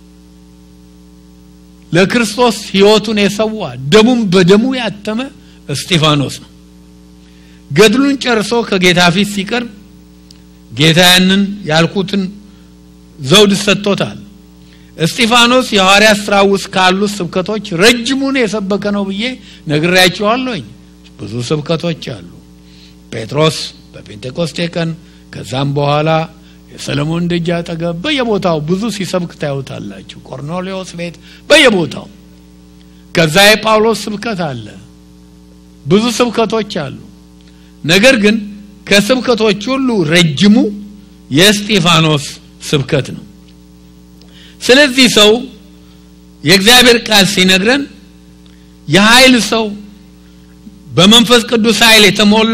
Speaker 1: ለክርስቶስ ህይወቱን የሰዋ ደሙን በደሙ ያተመ እስጢፋኖስ ነው ገድሉን ጨርሶ ከጌታ ፊት ሲቀርብ ጌታ ያንን ያልኩትን ዘውድ ሰጥቶታል እስጢፋኖስ የሐዋርያ ስራ ውስጥ ካሉት ስብከቶች ረጅሙን የሰበከ ነው ብዬ ነግሬያቸዋለሁኝ ብዙ ስብከቶች አሉ ጴጥሮስ በፔንቴኮስቴ ቀን ከዛም በኋላ የሰለሞን ደጅ አጠገብ በየቦታው ብዙ ሲሰብክ ታዩታላችሁ ቆርኔሌዎስ ቤት በየቦታው ከዛ የጳውሎስ ስብከት አለ ብዙ ስብከቶች አሉ ነገር ግን ከስብከቶች ሁሉ ረጅሙ የእስጢፋኖስ ስብከት ነው ስለዚህ ሰው የእግዚአብሔር ቃል ሲነግረን የኃይል ሰው በመንፈስ ቅዱስ ኃይል የተሞላ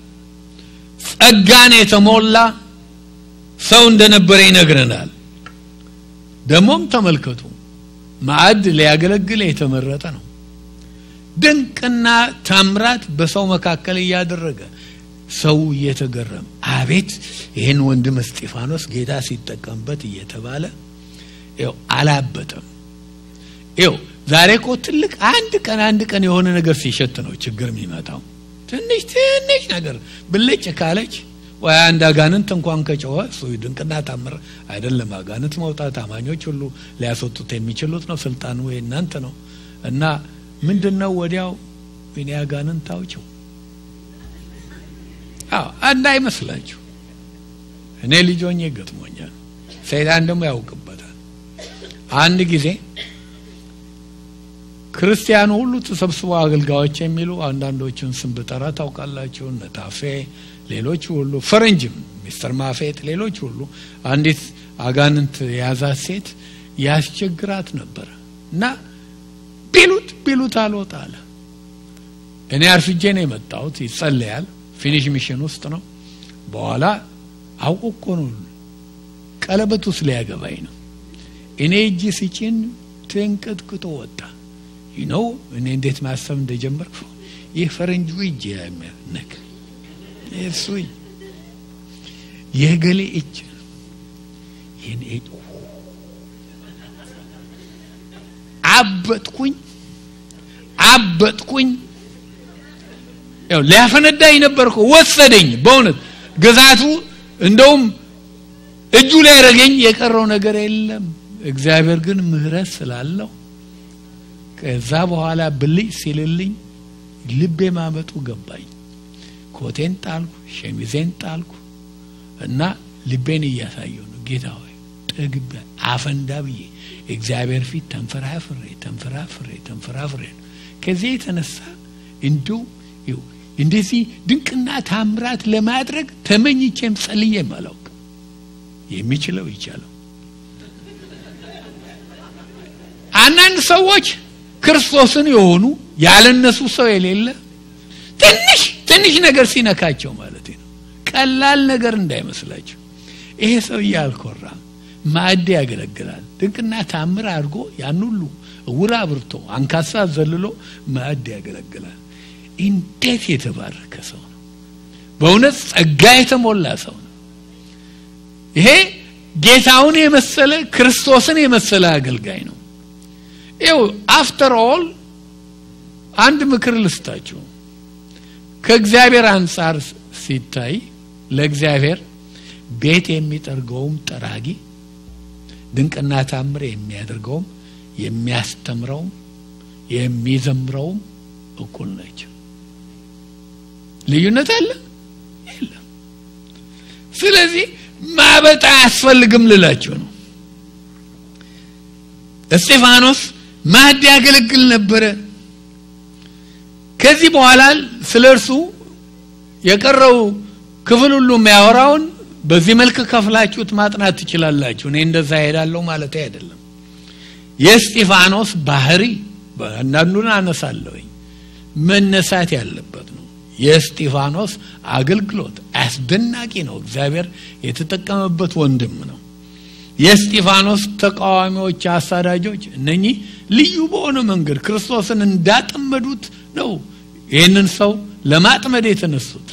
Speaker 1: ጸጋን የተሞላ ሰው እንደነበረ ይነግረናል ደግሞም ተመልከቱ ማዕድ ሊያገለግል የተመረጠ ነው ድንቅና ታምራት በሰው መካከል እያደረገ ሰው እየተገረም አቤት ይህን ወንድም እስጢፋኖስ ጌታ ሲጠቀምበት እየተባለ ው አላበጠም ው ዛሬ እኮ ትልቅ አንድ ቀን አንድ ቀን የሆነ ነገር ሲሸት ነው ችግር የሚመጣው ትንሽ ትንሽ ነገር ብልጭ ካለች ወይ አንድ አጋንንት እንኳን ከጮኸ እሱ ድንቅና ታምር አይደለም አጋንንት መውጣት አማኞች ሁሉ ሊያስወጡት የሚችሉት ነው ስልጣኑ እናንተ ነው እና ምንድን ነው ወዲያው እኔ አጋንንት አውጭው አዎ አንድ አይመስላችሁ እኔ ልጆኜ ገጥሞኛል ሰይጣን ደግሞ ያውቅበታል አንድ ጊዜ ክርስቲያኑ ሁሉ ተሰብስበው አገልጋዮች የሚሉ አንዳንዶቹን ስም ብጠራ ታውቃላችሁ ነታፌ ሌሎች ሁሉ ፈረንጅም ሚስተር ማፌት ሌሎች ሁሉ አንዲት አጋንንት የያዛት ሴት ያስቸግራት ነበር እና ቢሉት ቢሉት አልወጣ አለ እኔ አርፍጄ ነው የመጣሁት ይጸለያል ፊኒሽ ሚሽን ውስጥ ነው በኋላ አውቆ እኮ ነው ቀለበት ውስጥ ሊያገባኝ ነው እኔ እጅ ሲጭን ትንቅጥቅጦ ወጣ ነው እኔ እንዴት ማሰብ እንደጀመርኩ ይህ ፈረንጁ እጅ ነክ እሱ የገሌ እጅ ይህን እጅ አበጥኩኝ አበጥኩኝ ያው ሊያፈነዳኝ ነበርኩ ወሰደኝ በእውነት ግዛቱ እንደውም እጁ ላይ ያደረገኝ የቀረው ነገር የለም እግዚአብሔር ግን ምህረት ስላለው ከዛ በኋላ ብልጭ ሲልልኝ ልቤ ማመጡ ገባኝ ኮቴን ጣልኩ ሸሚዜን ጣልኩ እና ልቤን እያሳየው ነው ጌታ ሆይ ጠግቤ አፈንዳ ብዬ እግዚአብሔር ፊት ተንፈራፍሬ ተንፈራፍሬ ተንፈራፍሬ ነው ከዚህ የተነሳ እንዲሁ እንደዚህ ድንቅና ታምራት ለማድረግ ተመኝቼም ጸልዬም አላውቅም የሚችለው ይቻለው አንዳንድ ሰዎች ክርስቶስን የሆኑ ያለነሱ ሰው የሌለ ትንሽ ትንሽ ነገር ሲነካቸው ማለት ነው ቀላል ነገር እንዳይመስላቸው ይሄ ሰውዬ አልኮራም ማዕድ ያገለግላል ድንቅና ታምር አድርጎ ያን ሁሉ እውር አብርቶ አንካሳ ዘልሎ ማዕድ ያገለግላል እንዴት የተባረከ ሰው ነው በእውነት ጸጋ የተሞላ ሰው ነው ይሄ ጌታውን የመሰለ ክርስቶስን የመሰለ አገልጋይ ነው ይው አፍተር ኦል አንድ ምክር ልስጣችሁ ከእግዚአብሔር አንጻር ሲታይ ለእግዚአብሔር ቤት የሚጠርገውም ጠራጊ ድንቅና ታምር የሚያደርገውም የሚያስተምረውም የሚዘምረውም እኩል ናቸው ልዩነት አለ የለም ስለዚህ ማበጥ አያስፈልግም ልላችሁ ነው እስጢፋኖስ ማዕድ ያገለግል ነበረ ከዚህ በኋላ ስለ እርሱ የቀረው ክፍል ሁሉ የሚያወራውን በዚህ መልክ ከፍላችሁት ማጥናት ትችላላችሁ እኔ እንደዛ ሄዳለሁ ማለት አይደለም የእስጢፋኖስ ባህሪ አንዳንዱን አነሳለሁኝ መነሳት ያለበት ነው የእስጢፋኖስ አገልግሎት አስደናቂ ነው እግዚአብሔር የተጠቀመበት ወንድም ነው የእስጢፋኖስ ተቃዋሚዎች አሳዳጆች እነኚህ ልዩ በሆነ መንገድ ክርስቶስን እንዳጠመዱት ነው ይህንን ሰው ለማጥመድ የተነሱት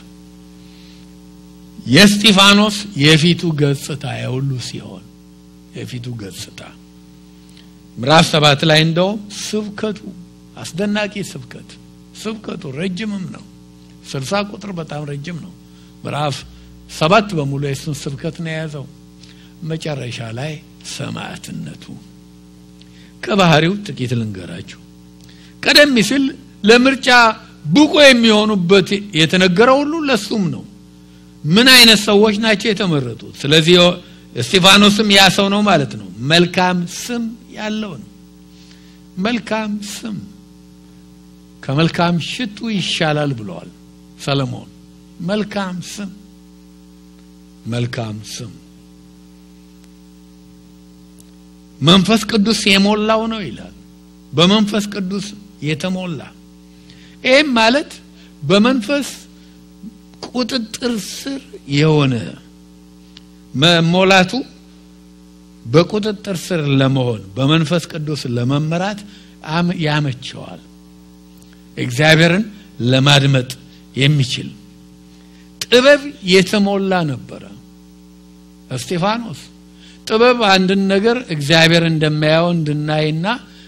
Speaker 1: የእስጢፋኖስ የፊቱ ገጽታ የሁሉ ሲሆን የፊቱ ገጽታ ምዕራፍ ሰባት ላይ እንደውም ስብከቱ አስደናቂ ስብከት ስብከቱ ረጅምም ነው ስልሳ ቁጥር በጣም ረጅም ነው ምዕራፍ ሰባት በሙሉ የሱን ስብከት ነው የያዘው መጨረሻ ላይ ሰማዕትነቱ ከባህሪው ጥቂት ልንገራችሁ ቀደም ሲል ለምርጫ ብቁ የሚሆኑበት የተነገረው ሁሉ ለሱም ነው ምን አይነት ሰዎች ናቸው የተመረጡት ስለዚህ እስጢፋኖስም ያ ሰው ነው ማለት ነው መልካም ስም ያለው ነው መልካም ስም ከመልካም ሽቱ ይሻላል ብለዋል ሰለሞን መልካም ስም መልካም ስም መንፈስ ቅዱስ የሞላው ነው ይላል በመንፈስ ቅዱስ የተሞላ ይህም ማለት በመንፈስ ቁጥጥር ስር የሆነ መሞላቱ በቁጥጥር ስር ለመሆን በመንፈስ ቅዱስ ለመመራት ያመቸዋል እግዚአብሔርን ለማድመጥ የሚችል ጥበብ የተሞላ ነበረ እስጢፋኖስ ጥበብ አንድን ነገር እግዚአብሔር እንደማያው እንድናይና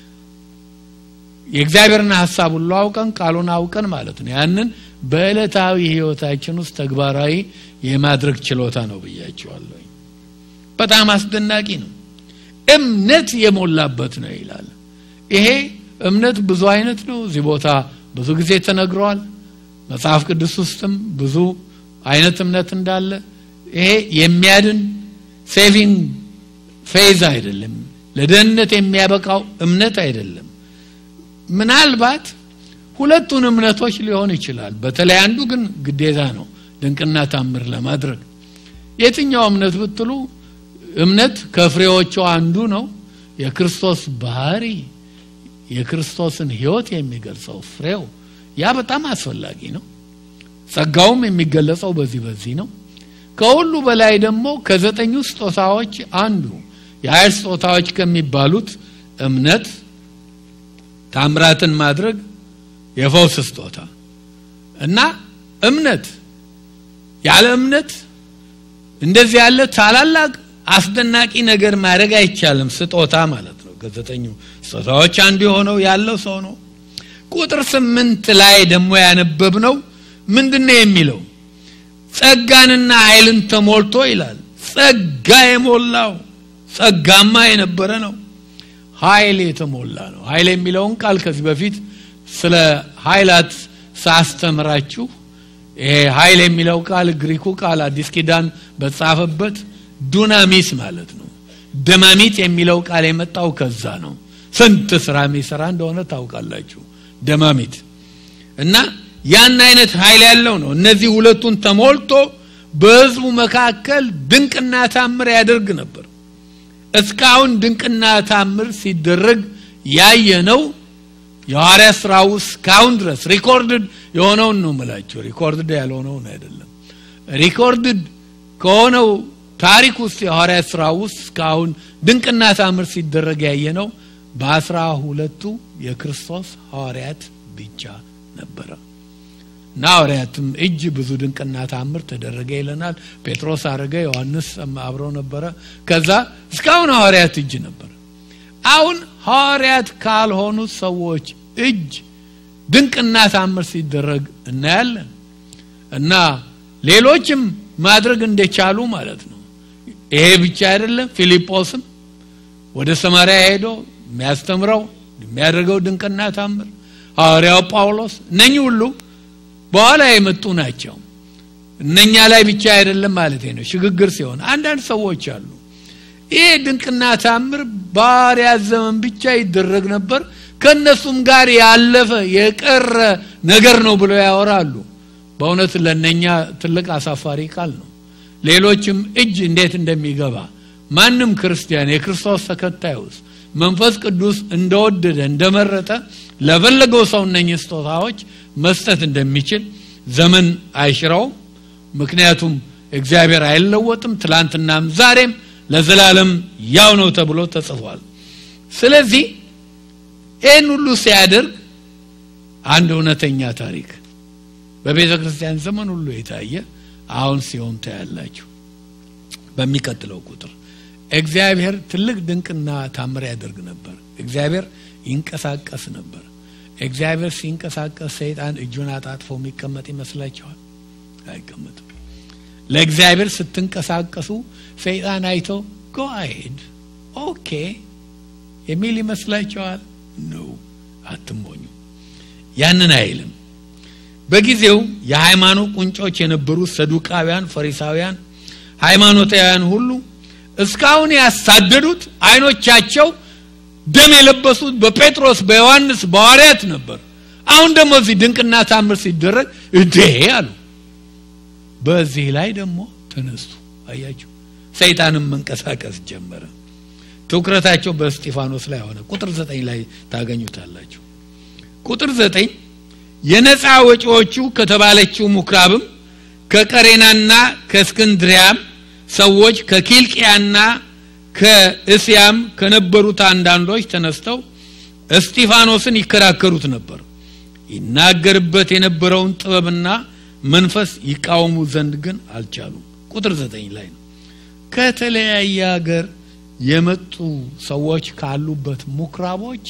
Speaker 1: የእግዚአብሔርን ሀሳብ ሁሉ አውቀን ቃሉን አውቀን ማለት ነው ያንን በዕለታዊ ህይወታችን ውስጥ ተግባራዊ የማድረግ ችሎታ ነው ብያቸዋለሁ በጣም አስደናቂ ነው እምነት የሞላበት ነው ይላል ይሄ እምነት ብዙ አይነት ነው እዚህ ቦታ ብዙ ጊዜ ተነግረዋል መጽሐፍ ቅዱስ ውስጥም ብዙ አይነት እምነት እንዳለ ይሄ የሚያድን ሴቪንግ ፌዝ አይደለም ለደህንነት የሚያበቃው እምነት አይደለም ምናልባት ሁለቱን እምነቶች ሊሆን ይችላል በተለይ አንዱ ግን ግዴታ ነው ድንቅና ታምር ለማድረግ የትኛው እምነት ብትሉ እምነት ከፍሬዎቹ አንዱ ነው የክርስቶስ ባህሪ የክርስቶስን ህይወት የሚገልጸው ፍሬው ያ በጣም አስፈላጊ ነው ጸጋውም የሚገለጸው በዚህ በዚህ ነው ከሁሉ በላይ ደግሞ ከዘጠኙ ስጦታዎች አንዱ የኃይል ስጦታዎች ከሚባሉት እምነት ታምራትን ማድረግ የፈውስ ስጦታ እና እምነት ያለ እምነት እንደዚህ ያለ ታላላቅ አስደናቂ ነገር ማድረግ አይቻልም ስጦታ ማለት ነው ከዘጠኙ ስጦታዎች አንዱ የሆነው ያለው ሰው ነው ቁጥር ስምንት ላይ ደግሞ ያነበብ ነው ምንድን ነው የሚለው ጸጋንና ኃይልን ተሞልቶ ይላል ጸጋ የሞላው ጸጋማ የነበረ ነው ኃይል የተሞላ ነው ኃይል የሚለውን ቃል ከዚህ በፊት ስለ ኃይላት ሳስተምራችሁ ይሄ ኃይል የሚለው ቃል ግሪኩ ቃል አዲስ ኪዳን በተጻፈበት ዱናሚስ ማለት ነው ደማሚት የሚለው ቃል የመጣው ከዛ ነው ስንት ስራ የሚሰራ እንደሆነ ታውቃላችሁ ደማሚት እና ያን አይነት ኃይል ያለው ነው እነዚህ ሁለቱን ተሞልቶ በህዝቡ መካከል ድንቅና ታምር ያደርግ ነበር እስካሁን ድንቅና ታምር ሲደረግ ያየ ነው የሐዋርያ ስራ ውስጥ እስካሁን ድረስ ሪኮርድድ የሆነውን ነው ምላቸው ሪኮርድድ ያልሆነውን አይደለም ሪኮርድድ ከሆነው ታሪክ ውስጥ የሐዋርያ ስራ ውስጥ እስካሁን ድንቅና ታምር ሲደረግ ያየ ነው በአስራ ሁለቱ የክርስቶስ ሐዋርያት ብቻ ነበረ እና ሐዋርያትም እጅ ብዙ ድንቅና ታምር ተደረገ ይለናል ጴጥሮስ አረገ ዮሐንስ አብረው ነበረ ከዛ እስካሁን ሐዋርያት እጅ ነበር አሁን ሐዋርያት ካልሆኑ ሰዎች እጅ ድንቅና ታምር ሲደረግ እናያለን እና ሌሎችም ማድረግ እንደቻሉ ማለት ነው ይሄ ብቻ አይደለም ፊልጶስም ወደ ሰማሪያ ሄዶ የሚያስተምረው የሚያደርገው ድንቅና ታምር ሐዋርያው ጳውሎስ እነኚህ ሁሉ በኋላ የመጡ ናቸው እነኛ ላይ ብቻ አይደለም ማለት ነው ሽግግር ሲሆን አንዳንድ ሰዎች አሉ ይሄ ድንቅና ታምር ባሪያት ዘመን ብቻ ይደረግ ነበር ከነሱም ጋር ያለፈ የቀረ ነገር ነው ብለው ያወራሉ በእውነት ለነኛ ትልቅ አሳፋሪ ቃል ነው ሌሎችም እጅ እንዴት እንደሚገባ ማንም ክርስቲያን የክርስቶስ ተከታይ ውስጥ መንፈስ ቅዱስ እንደወደደ እንደመረጠ ለፈለገው ሰው እነኝህ ስጦታዎች መስጠት እንደሚችል ዘመን አይሽረውም ምክንያቱም እግዚአብሔር አይለወጥም ትላንትናም ዛሬም ለዘላለም ያው ነው ተብሎ ተጽፏል ስለዚህ ይህን ሁሉ ሲያደርግ አንድ እውነተኛ ታሪክ በቤተ ክርስቲያን ዘመን ሁሉ የታየ አሁን ሲሆን ታያላችሁ በሚቀጥለው ቁጥር እግዚአብሔር ትልቅ ድንቅና ታምር ያደርግ ነበር እግዚአብሔር ይንቀሳቀስ ነበር እግዚአብሔር ሲንቀሳቀስ ሰይጣን እጁን አጣጥፎ የሚቀመጥ ይመስላችኋል አይቀመጥም ለእግዚአብሔር ስትንቀሳቀሱ ሰይጣን አይቶ ጎ አሄድ ኦኬ የሚል ይመስላችኋል ነው አትሞኙ ያንን አይልም በጊዜው የሃይማኖት ቁንጮች የነበሩ ሰዱቃውያን ፈሪሳውያን ሃይማኖታውያን ሁሉ እስካሁን ያሳደዱት አይኖቻቸው ደም የለበሱት በጴጥሮስ በዮሐንስ በሐዋርያት ነበር አሁን ደግሞ እዚህ ድንቅና ታምር ሲደረግ እንዴ አሉ በዚህ ላይ ደግሞ ተነሱ አያችሁ ሰይጣንም መንቀሳቀስ ጀመረ ትኩረታቸው በስጢፋኖስ ላይ ሆነ ቁጥር ዘጠኝ ላይ ታገኙታላችሁ ቁጥር ዘጠኝ የነፃ ወጪዎቹ ከተባለችው ሙክራብም ከቀሬናና ከእስክንድሪያም ሰዎች ከኪልቅያና ከእስያም ከነበሩት አንዳንዶች ተነስተው እስጢፋኖስን ይከራከሩት ነበር ይናገርበት የነበረውን ጥበብና መንፈስ ይቃወሙ ዘንድ ግን አልቻሉም ቁጥር ዘጠኝ ላይ ነው ከተለያየ ሀገር የመጡ ሰዎች ካሉበት ሙክራቦች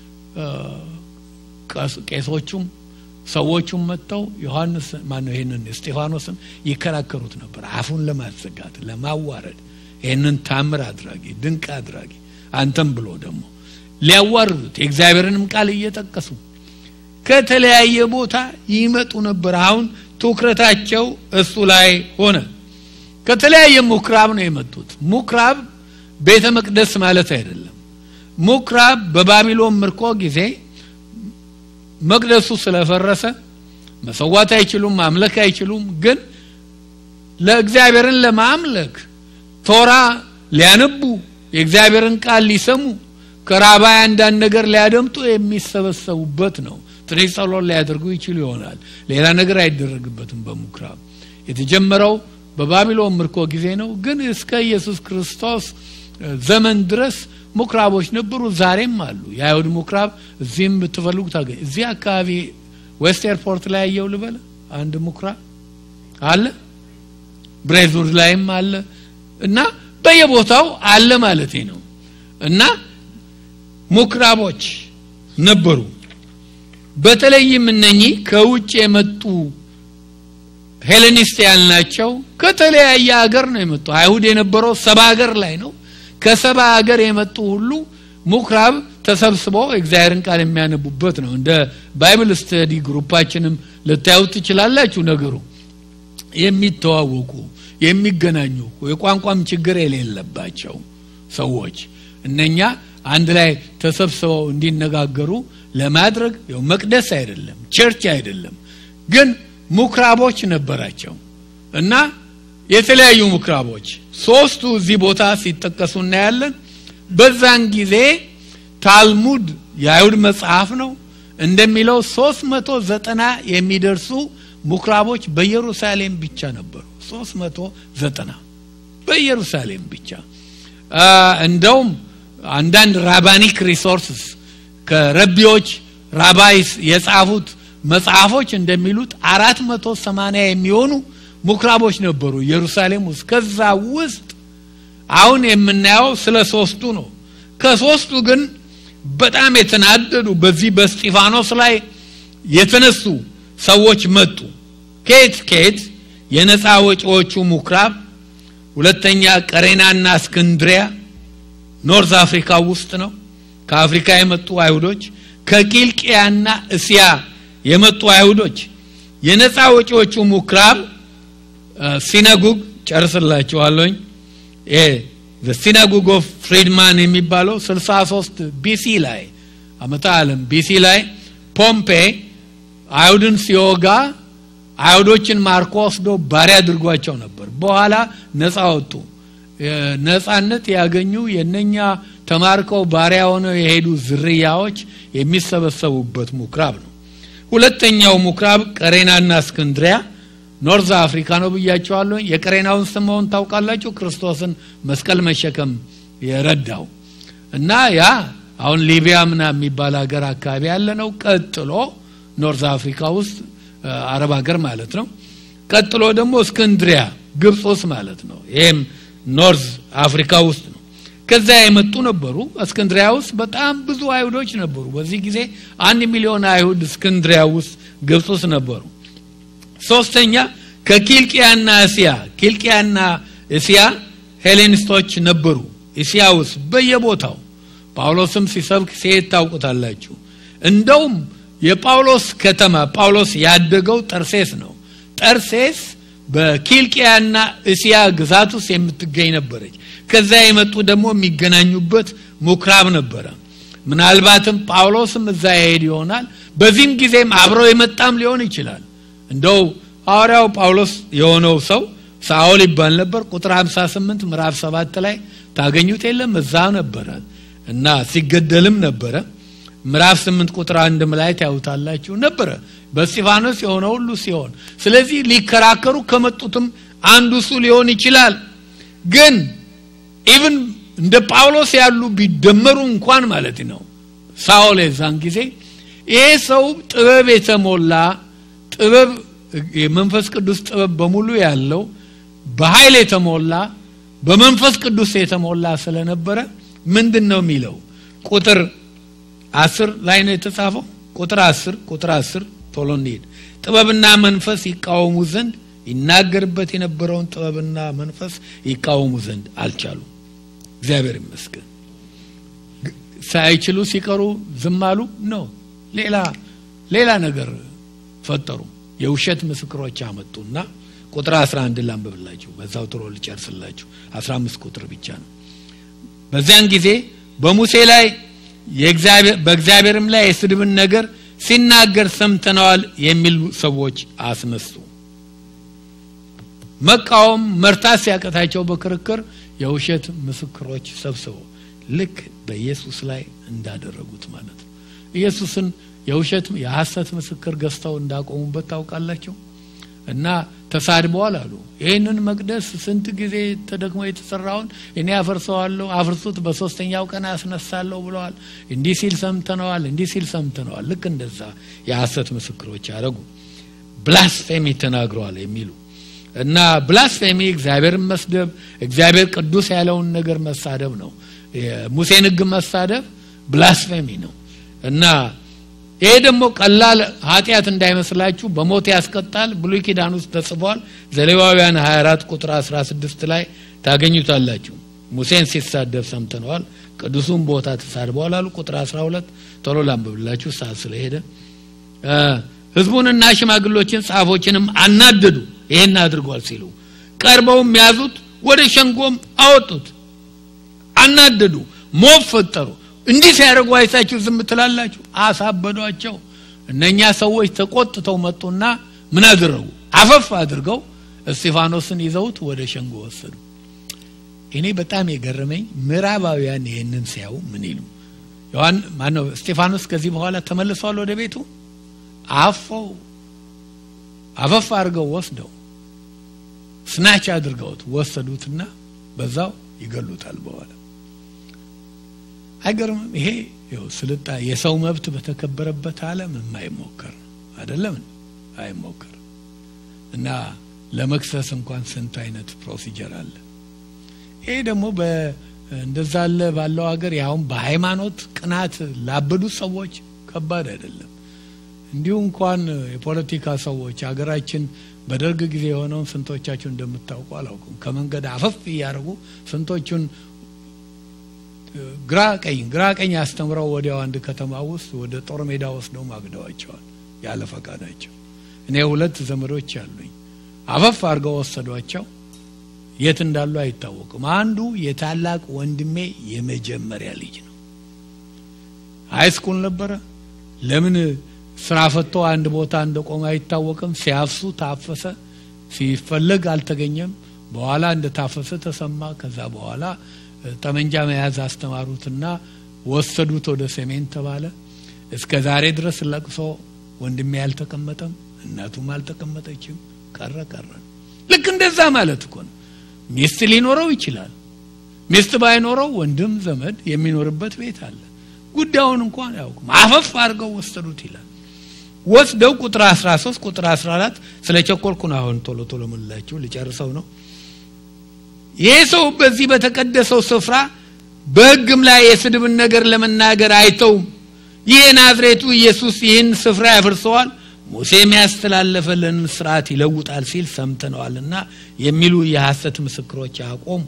Speaker 1: ቄሶቹም ሰዎቹም መጥተው ዮሐንስ ማነው ይህንን እስጢፋኖስን ይከራከሩት ነበር አፉን ለማዘጋት ለማዋረድ ይህንን ታምር አድራጊ ድንቅ አድራጊ አንተም ብሎ ደግሞ ሊያዋርዱት የእግዚአብሔርንም ቃል እየጠቀሱ ከተለያየ ቦታ ይመጡ ነበር አሁን ትኩረታቸው እሱ ላይ ሆነ ከተለያየ ሙክራብ ነው የመጡት ሙክራብ ቤተ መቅደስ ማለት አይደለም ሙክራብ በባቢሎን ምርኮ ጊዜ መቅደሱ ስለፈረሰ መሰዋት አይችሉም ማምለክ አይችሉም ግን ለእግዚአብሔርን ለማምለክ ቶራ ሊያነቡ የእግዚአብሔርን ቃል ሊሰሙ ከራባይ አንዳንድ ነገር ሊያደምጡ የሚሰበሰቡበት ነው ትንሽ ጸሎት ሊያደርጉ ይችሉ ይሆናል ሌላ ነገር አይደረግበትም በምኩራብ የተጀመረው በባቢሎን ምርኮ ጊዜ ነው ግን እስከ ኢየሱስ ክርስቶስ ዘመን ድረስ ምኩራቦች ነበሩ፣ ዛሬም አሉ። የአይሁድ ምኩራብ እዚህም ብትፈልጉ ታገኝ። እዚህ አካባቢ ዌስት ኤርፖርት ላይ ያየው ልበለ አንድ ምኩራብ አለ፣ ብሬዝውድ ላይም አለ እና በየቦታው አለ ማለት ነው። እና ምኩራቦች ነበሩ። በተለይም እነኚህ ከውጭ የመጡ ሄሌኒስት ያልናቸው ከተለያየ ሀገር ነው የመጡ። አይሁድ የነበረው ሰባ ሀገር ላይ ነው። ከሰባ ሀገር የመጡ ሁሉ ምኩራብ ተሰብስበው እግዚአብሔርን ቃል የሚያነቡበት ነው። እንደ ባይብል ስተዲ ግሩፓችንም ልታዩት ትችላላችሁ። ነገሩ የሚተዋወቁ የሚገናኙ የቋንቋም ችግር የሌለባቸው ሰዎች እነኛ አንድ ላይ ተሰብስበው እንዲነጋገሩ ለማድረግ ያው መቅደስ አይደለም፣ ቸርች አይደለም፣ ግን ምኩራቦች ነበራቸው እና የተለያዩ ምኩራቦች ሶስቱ እዚህ ቦታ ሲጠቀሱ እናያለን። በዛን ጊዜ ታልሙድ የአይሁድ መጽሐፍ ነው እንደሚለው ሶስት መቶ ዘጠና የሚደርሱ ምኩራቦች በኢየሩሳሌም ብቻ ነበሩ። ሶስት መቶ ዘጠና በኢየሩሳሌም ብቻ እንደውም አንዳንድ ራባኒክ ሪሶርስስ ከረቢዎች ራባይስ የጻፉት መጽሐፎች እንደሚሉት አራት መቶ ሰማንያ የሚሆኑ ምኩራቦች ነበሩ ኢየሩሳሌም ውስጥ። ከዛ ውስጥ አሁን የምናየው ስለ ሶስቱ ነው። ከሶስቱ ግን በጣም የተናደዱ በዚህ በስጢፋኖስ ላይ የተነሱ ሰዎች መጡ። ከየት ከየት? የነፃ ወጪዎቹ ምኩራብ፣ ሁለተኛ ቀሬናና እስክንድሪያ ኖርዝ አፍሪካ ውስጥ ነው። ከአፍሪካ የመጡ አይሁዶች፣ ከቂልቅያና እስያ የመጡ አይሁዶች፣ የነፃ ወጪዎቹ ምኩራብ ሲናጉግ ጨርስላችኋለኝ። ሲናጉግ ኦፍ ፍሪድማን የሚባለው 63 ቢሲ ላይ አመተ ዓለም ቢሲ ላይ ፖምፔ አይሁድን ሲወጋ አይሁዶችን ማርኮ ወስዶ ባሪያ አድርጓቸው ነበር። በኋላ ነፃ ወጡ። ነፃነት ያገኙ የነኛ ተማርከው ባሪያ ሆነው የሄዱ ዝርያዎች የሚሰበሰቡበት ምኩራብ ነው። ሁለተኛው ምኩራብ ቀሬናና እስክንድሪያ ኖርዝ አፍሪካ ነው ብያቸዋለሁ። የቀሬናውን ስምዖን ታውቃላችሁ? ክርስቶስን መስቀል መሸከም የረዳው እና ያ አሁን ሊቢያ ምና የሚባል ሀገር አካባቢ ያለ ነው። ቀጥሎ ኖርዝ አፍሪካ ውስጥ አረብ ሀገር ማለት ነው። ቀጥሎ ደግሞ እስክንድሪያ ግብፅ ውስጥ ማለት ነው። ይህም ኖርዝ አፍሪካ ውስጥ ነው። ከዛ የመጡ ነበሩ። እስክንድሪያ ውስጥ በጣም ብዙ አይሁዶች ነበሩ። በዚህ ጊዜ አንድ ሚሊዮን አይሁድ እስክንድሪያ ውስጥ ግብፅ ውስጥ ነበሩ። ሶስተኛ ከኪልቅያና እስያ ኪልቅያና እስያ ሄሌኒስቶች ነበሩ። እስያ ውስጥ በየቦታው ጳውሎስም ሲሰብክ ሲሄድ ታውቁታላችሁ። እንደውም የጳውሎስ ከተማ ጳውሎስ ያደገው ጠርሴስ ነው። ጠርሴስ በኪልቅያና እስያ ግዛት ውስጥ የምትገኝ ነበረች። ከዛ የመጡ ደግሞ የሚገናኙበት ምኩራብ ነበረ። ምናልባትም ጳውሎስም እዛ ይሄድ ይሆናል። በዚህም ጊዜም አብረው የመጣም ሊሆን ይችላል። እንደው ሐዋርያው ጳውሎስ የሆነው ሰው ሳኦል ይባል ነበር። ቁጥር 58 ምዕራፍ 7 ላይ ታገኙት የለም እዛ ነበረ እና ሲገደልም ነበረ። ምዕራፍ 8 ቁጥር አንድም ላይ ታዩታላችሁ ነበረ በስጢፋኖስ የሆነ ሁሉ ሲሆን፣ ስለዚህ ሊከራከሩ ከመጡትም አንዱ እሱ ሊሆን ይችላል። ግን ኢቭን እንደ ጳውሎስ ያሉ ቢደመሩ እንኳን ማለት ነው ሳኦል የዛን ጊዜ ይሄ ሰው ጥበብ የተሞላ ጥበብ የመንፈስ ቅዱስ ጥበብ በሙሉ ያለው በኃይል የተሞላ በመንፈስ ቅዱስ የተሞላ ስለነበረ ምንድን ነው የሚለው ቁጥር አስር ላይ ነው የተጻፈው ቁጥር አስር ቁጥር አስር ቶሎ እንሂድ ጥበብና መንፈስ ይቃወሙ ዘንድ ይናገርበት የነበረውን ጥበብና መንፈስ ይቃወሙ ዘንድ አልቻሉም እግዚአብሔር ይመስገን ሳይችሉ ሲቀሩ ዝም አሉ ነው ሌላ ሌላ ነገር ፈጠሩ የውሸት ምስክሮች አመጡና ቁጥር 11 ላንብብላችሁ በዛው ጥሮ ልጨርስላችሁ 15 ቁጥር ብቻ ነው በዚያን ጊዜ በሙሴ ላይ በእግዚአብሔርም ላይ የስድብን ነገር ሲናገር ሰምተነዋል የሚሉ ሰዎች አስነሱ መቃወም መርታት ሲያቀታቸው በክርክር የውሸት ምስክሮች ሰብስበው ልክ በኢየሱስ ላይ እንዳደረጉት ማለት ነው ኢየሱስን የውሸት የሐሰት ምስክር ገዝተው እንዳቆሙበት ታውቃላችሁ እና ተሳድበዋል አሉ። ይህንን መቅደስ ስንት ጊዜ ተደክሞ የተሰራውን እኔ አፈርሰዋለሁ፣ አፍርሱት፣ በሶስተኛው ቀን አስነሳለሁ ብለዋል። እንዲህ ሲል ሰምተነዋል፣ እንዲህ ሲል ሰምተነዋል። ልክ እንደዛ የሐሰት ምስክሮች ያደረጉ ብላስፌሚ ተናግረዋል የሚሉ እና ብላስፌሚ እግዚአብሔርን መስደብ፣ እግዚአብሔር ቅዱስ ያለውን ነገር መሳደብ ነው። የሙሴን ሕግ መሳደብ ብላስፌሚ ነው እና ይሄ ደግሞ ቀላል ኃጢአት እንዳይመስላችሁ በሞት ያስቀጣል። ብሉይ ኪዳን ውስጥ ተጽፏል። ዘሌዋውያን 24 ቁጥር 16 ላይ ታገኙታላችሁ። ሙሴን ሲሳደብ ሰምተነዋል፣ ቅዱሱን ቦታ ተሳድበዋል አሉ። ቁጥር 12 ቶሎ ላንብብላችሁ ሰዓት ስለሄደ ህዝቡንና ሽማግሎችን ጻፎችንም አናደዱ። ይሄን አድርጓል ሲሉ ቀርበውም ያዙት፣ ወደ ሸንጎም አወጡት። አናደዱ፣ ሞብ ፈጠሩ። እንዲህ ሲያደርጉ አይታችሁ ዝም ትላላችሁ? አሳበዷቸው። እነኛ ሰዎች ተቆጥተው መጡና ምን አደረጉ? አፈፍ አድርገው እስጢፋኖስን ይዘውት ወደ ሸንጎ ወሰዱ። እኔ በጣም የገረመኝ ምዕራባውያን ይህንን ሲያዩ ምን ይሉ ዮሐን ማነው እስጢፋኖስ ከዚህ በኋላ ተመልሷል ወደ ቤቱ አፈው አፈፍ አድርገው ወስደው ስናች አድርገውት ወሰዱትና በዛው ይገሉታል በኋላ አይገርምም ይሄ ስልጣ የሰው መብት በተከበረበት አለም የማይሞከር ነው አይደለም አይሞከር እና ለመክሰስ እንኳን ስንት አይነት ፕሮሲጀር አለ ይሄ ደግሞ እንደዛ አለ ባለው ሀገር ያውም በሃይማኖት ቅናት ላበዱት ሰዎች ከባድ አይደለም እንዲሁ እንኳን የፖለቲካ ሰዎች ሀገራችን በደርግ ጊዜ የሆነውን ስንቶቻችሁ እንደምታውቁ አላውቅም ከመንገድ አፈፍ እያደረጉ ስንቶቹን ግራ ቀኝ ግራ ቀኝ አስተምረው ወዲያው አንድ ከተማ ውስጥ ወደ ጦር ሜዳ ወስደው ማግደዋቸዋል ያለ ፈቃዳቸው እኔ ሁለት ዘመዶች አሉኝ አፈፍ አድርገው ወሰዷቸው የት እንዳሉ አይታወቅም አንዱ የታላቅ ወንድሜ የመጀመሪያ ልጅ ነው ሀይ ስኩል ነበረ ለምን ስራ ፈቶ አንድ ቦታ እንደቆመ አይታወቅም ሲያፍሱ ታፈሰ ሲፈለግ አልተገኘም በኋላ እንደታፈሰ ተሰማ ከዛ በኋላ ጠመንጃ መያዝ አስተማሩትና ወሰዱት ወደ ሰሜን ተባለ እስከ ዛሬ ድረስ ለቅሶ ወንድሜ አልተቀመጠም እናቱም አልተቀመጠችም ቀረ ቀረ ልክ እንደዛ ማለት እኮ ነው ሚስት ሊኖረው ይችላል ሚስት ባይኖረው ወንድም ዘመድ የሚኖርበት ቤት አለ ጉዳዩን እንኳን ያውቁም አፈፍ አድርገው ወሰዱት ይላል ወስደው ቁጥር 13 ቁጥር 14 ስለ ቸኮልኩ ነው አሁን ቶሎ ቶሎ ምንላችሁ ልጨርሰው ነው ይህ ሰው በዚህ በተቀደሰው ስፍራ በህግም ላይ የስድብን ነገር ለመናገር አይተውም ይህ ናዝሬቱ ኢየሱስ ይህን ስፍራ ያፈርሰዋል ሙሴም ያስተላለፈልን ስርዓት ይለውጣል ሲል ሰምተነዋልና የሚሉ የሐሰት ምስክሮች አቆሙ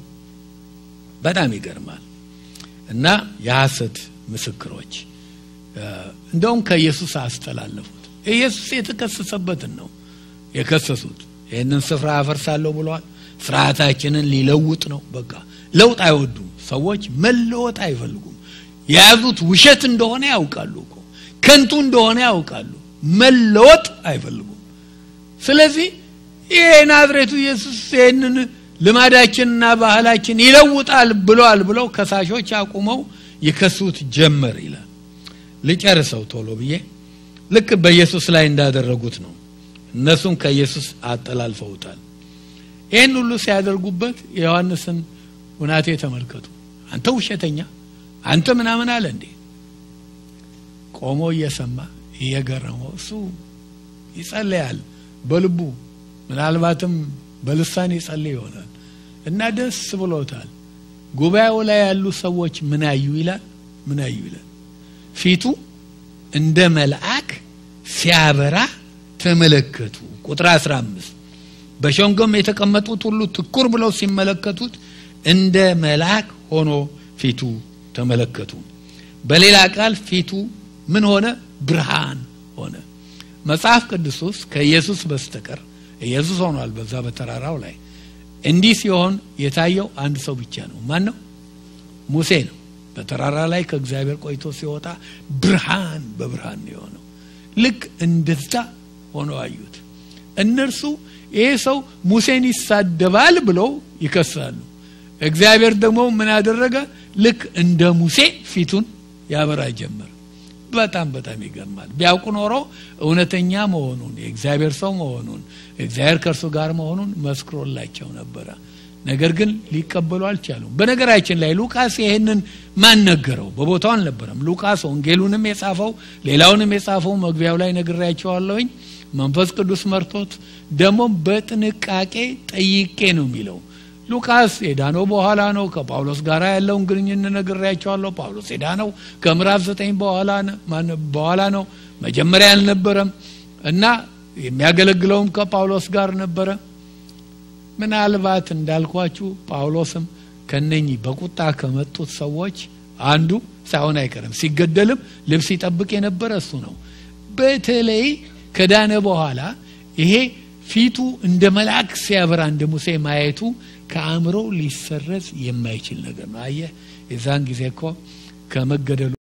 Speaker 1: በጣም ይገርማል እና የሐሰት ምስክሮች እንደውም ከኢየሱስ አስተላለፉት ኢየሱስ የተከሰሰበትን ነው የከሰሱት ይህንን ስፍራ አፈርሳለሁ ብለዋል ስርዓታችንን ሊለውጥ ነው በቃ ለውጥ አይወዱም ሰዎች መለወጥ አይፈልጉም የያዙት ውሸት እንደሆነ ያውቃሉ እኮ ከንቱ እንደሆነ ያውቃሉ መለወጥ አይፈልጉም ስለዚህ ይሄ ናዝሬቱ ኢየሱስ ይህንን ልማዳችንና ባህላችን ይለውጣል ብለዋል ብለው ከሳሾች አቁመው ይከሱት ጀመር ይላል ልጨርሰው ቶሎ ብዬ ልክ በኢየሱስ ላይ እንዳደረጉት ነው እነሱም ከኢየሱስ አጠላልፈውታል ይህን ሁሉ ሲያደርጉበት የዮሐንስን ሁናቴ ተመልከቱ አንተ ውሸተኛ አንተ ምናምን አለ እንዴ ቆሞ እየሰማ እየገረመው እሱ ይጸለያል በልቡ ምናልባትም በልሳን ይጸልይ ይሆናል እና ደስ ብሎታል ጉባኤው ላይ ያሉ ሰዎች ምን አዩ ይላል ምን አዩ ይላል ፊቱ እንደ መልአክ ሲያበራ ተመለከቱ ቁጥር 15 በሸንጎም የተቀመጡት ሁሉ ትኩር ብለው ሲመለከቱት እንደ መልአክ ሆኖ ፊቱ ተመለከቱ በሌላ ቃል ፊቱ ምን ሆነ ብርሃን ሆነ መጽሐፍ ቅዱስ ውስጥ ከኢየሱስ በስተቀር ኢየሱስ ሆኗል በዛ በተራራው ላይ እንዲህ ሲሆን የታየው አንድ ሰው ብቻ ነው ማን ነው ሙሴ ነው በተራራ ላይ ከእግዚአብሔር ቆይቶ ሲወጣ ብርሃን በብርሃን ነው የሆነው ልክ እንደዛ ሆነው አዩት እነርሱ ይሄ ሰው ሙሴን ይሳደባል ብለው ይከሳሉ እግዚአብሔር ደግሞ ምን አደረገ ልክ እንደ ሙሴ ፊቱን ያበራ ጀመር በጣም በጣም ይገርማል። ቢያውቁ ኖሮ እውነተኛ መሆኑን የእግዚአብሔር ሰው መሆኑን እግዚአብሔር ከእርሱ ጋር መሆኑን መስክሮላቸው ነበረ። ነገር ግን ሊቀበሉ አልቻሉም። በነገራችን ላይ ሉቃስ ይህንን ማን ነገረው? በቦታው አልነበረም። ሉቃስ ወንጌሉንም የጻፈው ሌላውንም የጻፈው መግቢያው ላይ ነግሬያቸዋለሁኝ። መንፈስ ቅዱስ መርቶት ደግሞ በጥንቃቄ ጠይቄ ነው የሚለው። ሉቃስ የዳነው በኋላ ነው። ከጳውሎስ ጋር ያለውን ግንኙነት ነግሬያቸዋለሁ። ጳውሎስ የዳነው ከምዕራፍ ዘጠኝ በኋላ ነው። መጀመሪያ አልነበረም እና የሚያገለግለውም ከጳውሎስ ጋር ነበረ። ምናልባት እንዳልኳችሁ ጳውሎስም ከነኚህ በቁጣ ከመጡት ሰዎች አንዱ ሳይሆን አይቀርም። ሲገደልም ልብስ ይጠብቅ የነበረ እሱ ነው። በተለይ ከዳነ በኋላ ይሄ ፊቱ እንደ መልአክ ሲያበራ እንደ ሙሴ ማየቱ ከአእምሮ ሊሰረዝ የማይችል ነገር ነው። አየህ፣ የዛን ጊዜ እኮ ከመገደሉ